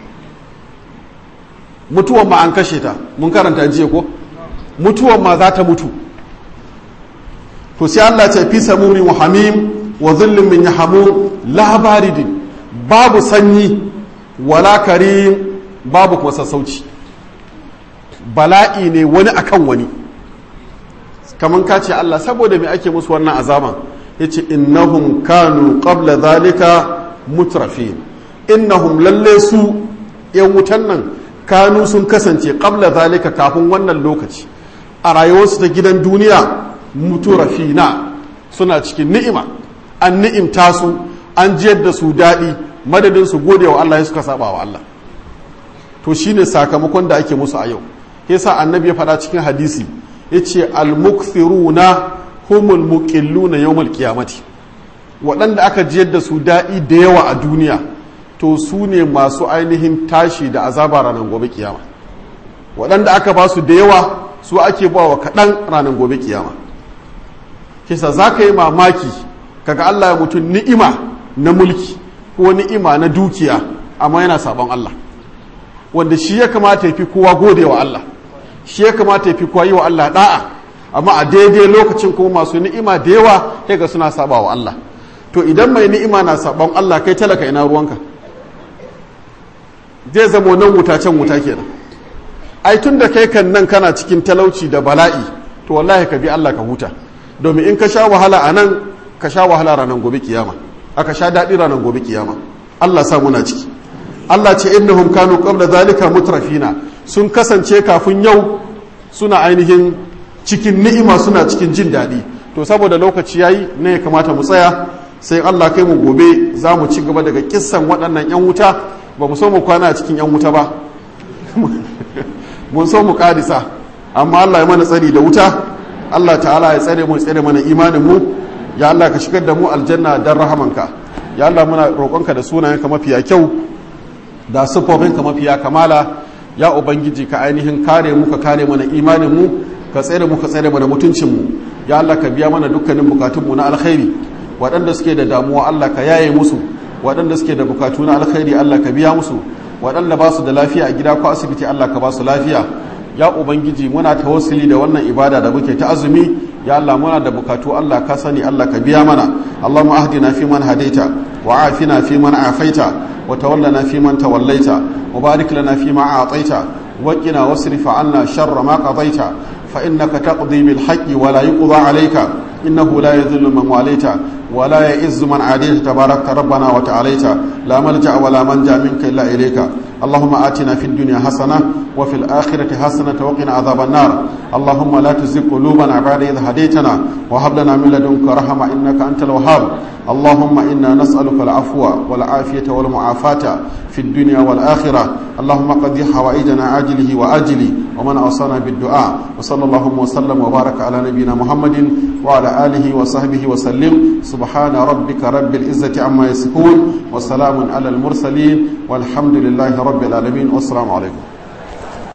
mutuwan ma an kashe ta mun karanta jiya ko mutuwan ma za ta mutu to sai Allah ce fi samumin wa hamim wa zullin min yahamu la baridin babu sanyi wala karim babu kuma sassauci bala'i ne wani akan wani kamar ka ce Allah saboda me ake musu wannan azaban ya ce innahum kanu qabla zalika mutrafin innahum lalle su yan wutan nan kanu sun kasance qabla zalika kafin wannan lokaci a rayuwarsu ta gidan duniya mutrafina suna cikin ni'ima an ni'imta su an jiyar da su daɗi madadin su gode wa Allah ya suka saba wa Allah to shine sakamakon da ake musu a yau yasa annabi ya faɗa cikin hadisi yace al-mukthiruna humul muqilluna yawmal qiyamati waɗanda aka jiyar da su daɗi da yawa a duniya to su ne masu ainihin tashi da azaba ranar gobe kiyama waɗanda aka ba su da yawa su ake ba wa kaɗan ranar gobe kiyama kisa za ka yi mamaki kaga Allah ya mutum ni'ima na mulki ko ni'ima na dukiya amma yana sabon Allah wanda shi ya kamata ya fi kowa gode wa Allah shi ya kamata ya fi kowa yi wa Allah da'a amma a daidai lokacin kuma masu ni'ima da yawa sai ga suna saba wa Allah to idan mai ni'ima na sabon Allah kai talaka ina ruwanka zai zama nan wuta can wuta kenan ai tun da kai kan nan kana cikin talauci da bala'i to wallahi ka bi Allah ka huta domin in ka sha wahala a nan ka sha wahala ranar gobe kiyama aka sha daɗi ranar gobe kiyama Allah sa muna ciki Allah ce innahum kanu qabla zalika mutrafina sun kasance kafin yau suna ainihin cikin ni'ima suna cikin jin daɗi to saboda lokaci yayi ne ya kamata mu tsaya sai Allah kai mu gobe za mu ci gaba daga kissan waɗannan 'yan wuta ba mu so mu kwana a cikin 'yan wuta ba mun so mu ƙarisa amma Allah ya mana tsari da wuta Allah ta'ala ya tsare mu tsare mana imanin mu ya Allah ka shigar da mu aljanna dan rahamanka ya Allah muna roƙonka da sunayenka mafiya kyau da siffofinka mafiya kamala ya ubangiji ka ainihin kare mu ka kare mana imanin mu ka tsare mu ka tsare mana mutuncin mu ya Allah ka biya mana dukkanin bukatun mu na alkhairi waɗanda suke da damuwa Allah ka yaye musu waɗanda suke da bukatu na alkhairi Allah ka biya musu waɗanda ba su da lafiya a gida ko asibiti Allah ka ba su lafiya ya ubangiji muna tawassuli da wannan ibada da muke ta azumi ya Allah muna da bukatu Allah ka sani Allah ka biya mana Allahumma ahdina fi man hadaita wa afina fi man afaita wa tawallana fi man tawallaita wa barik lana fi ma a'taita wa qina wasrif 'anna sharra ma qadaita fa innaka taqdi bil haqqi wa la yuqda 'alayka innahu la yadhillu man walaita wa la ya'izzu man 'adayta tabarakta rabbana wa ta'alaita la malja'a wa la manja minka illa ilayka اللهم آتنا في الدنيا حسنة وفي الآخرة حسنة وقنا عذاب النار اللهم لا تزغ قلوبنا بعد إذ هديتنا وهب لنا من لدنك رحمة إنك أنت الوهاب اللهم إنا نسألك العفو والعافية والمعافاة في الدنيا والآخرة اللهم قضي حوائجنا عاجله وآجله ومن أوصانا بالدعاء وصلى اللهم وسلم وبارك على نبينا محمد وعلى آله وصحبه وسلم سبحان ربك رب العزة عما يصفون وسلام على المرسلين والحمد لله رب العالمين والسلام عليكم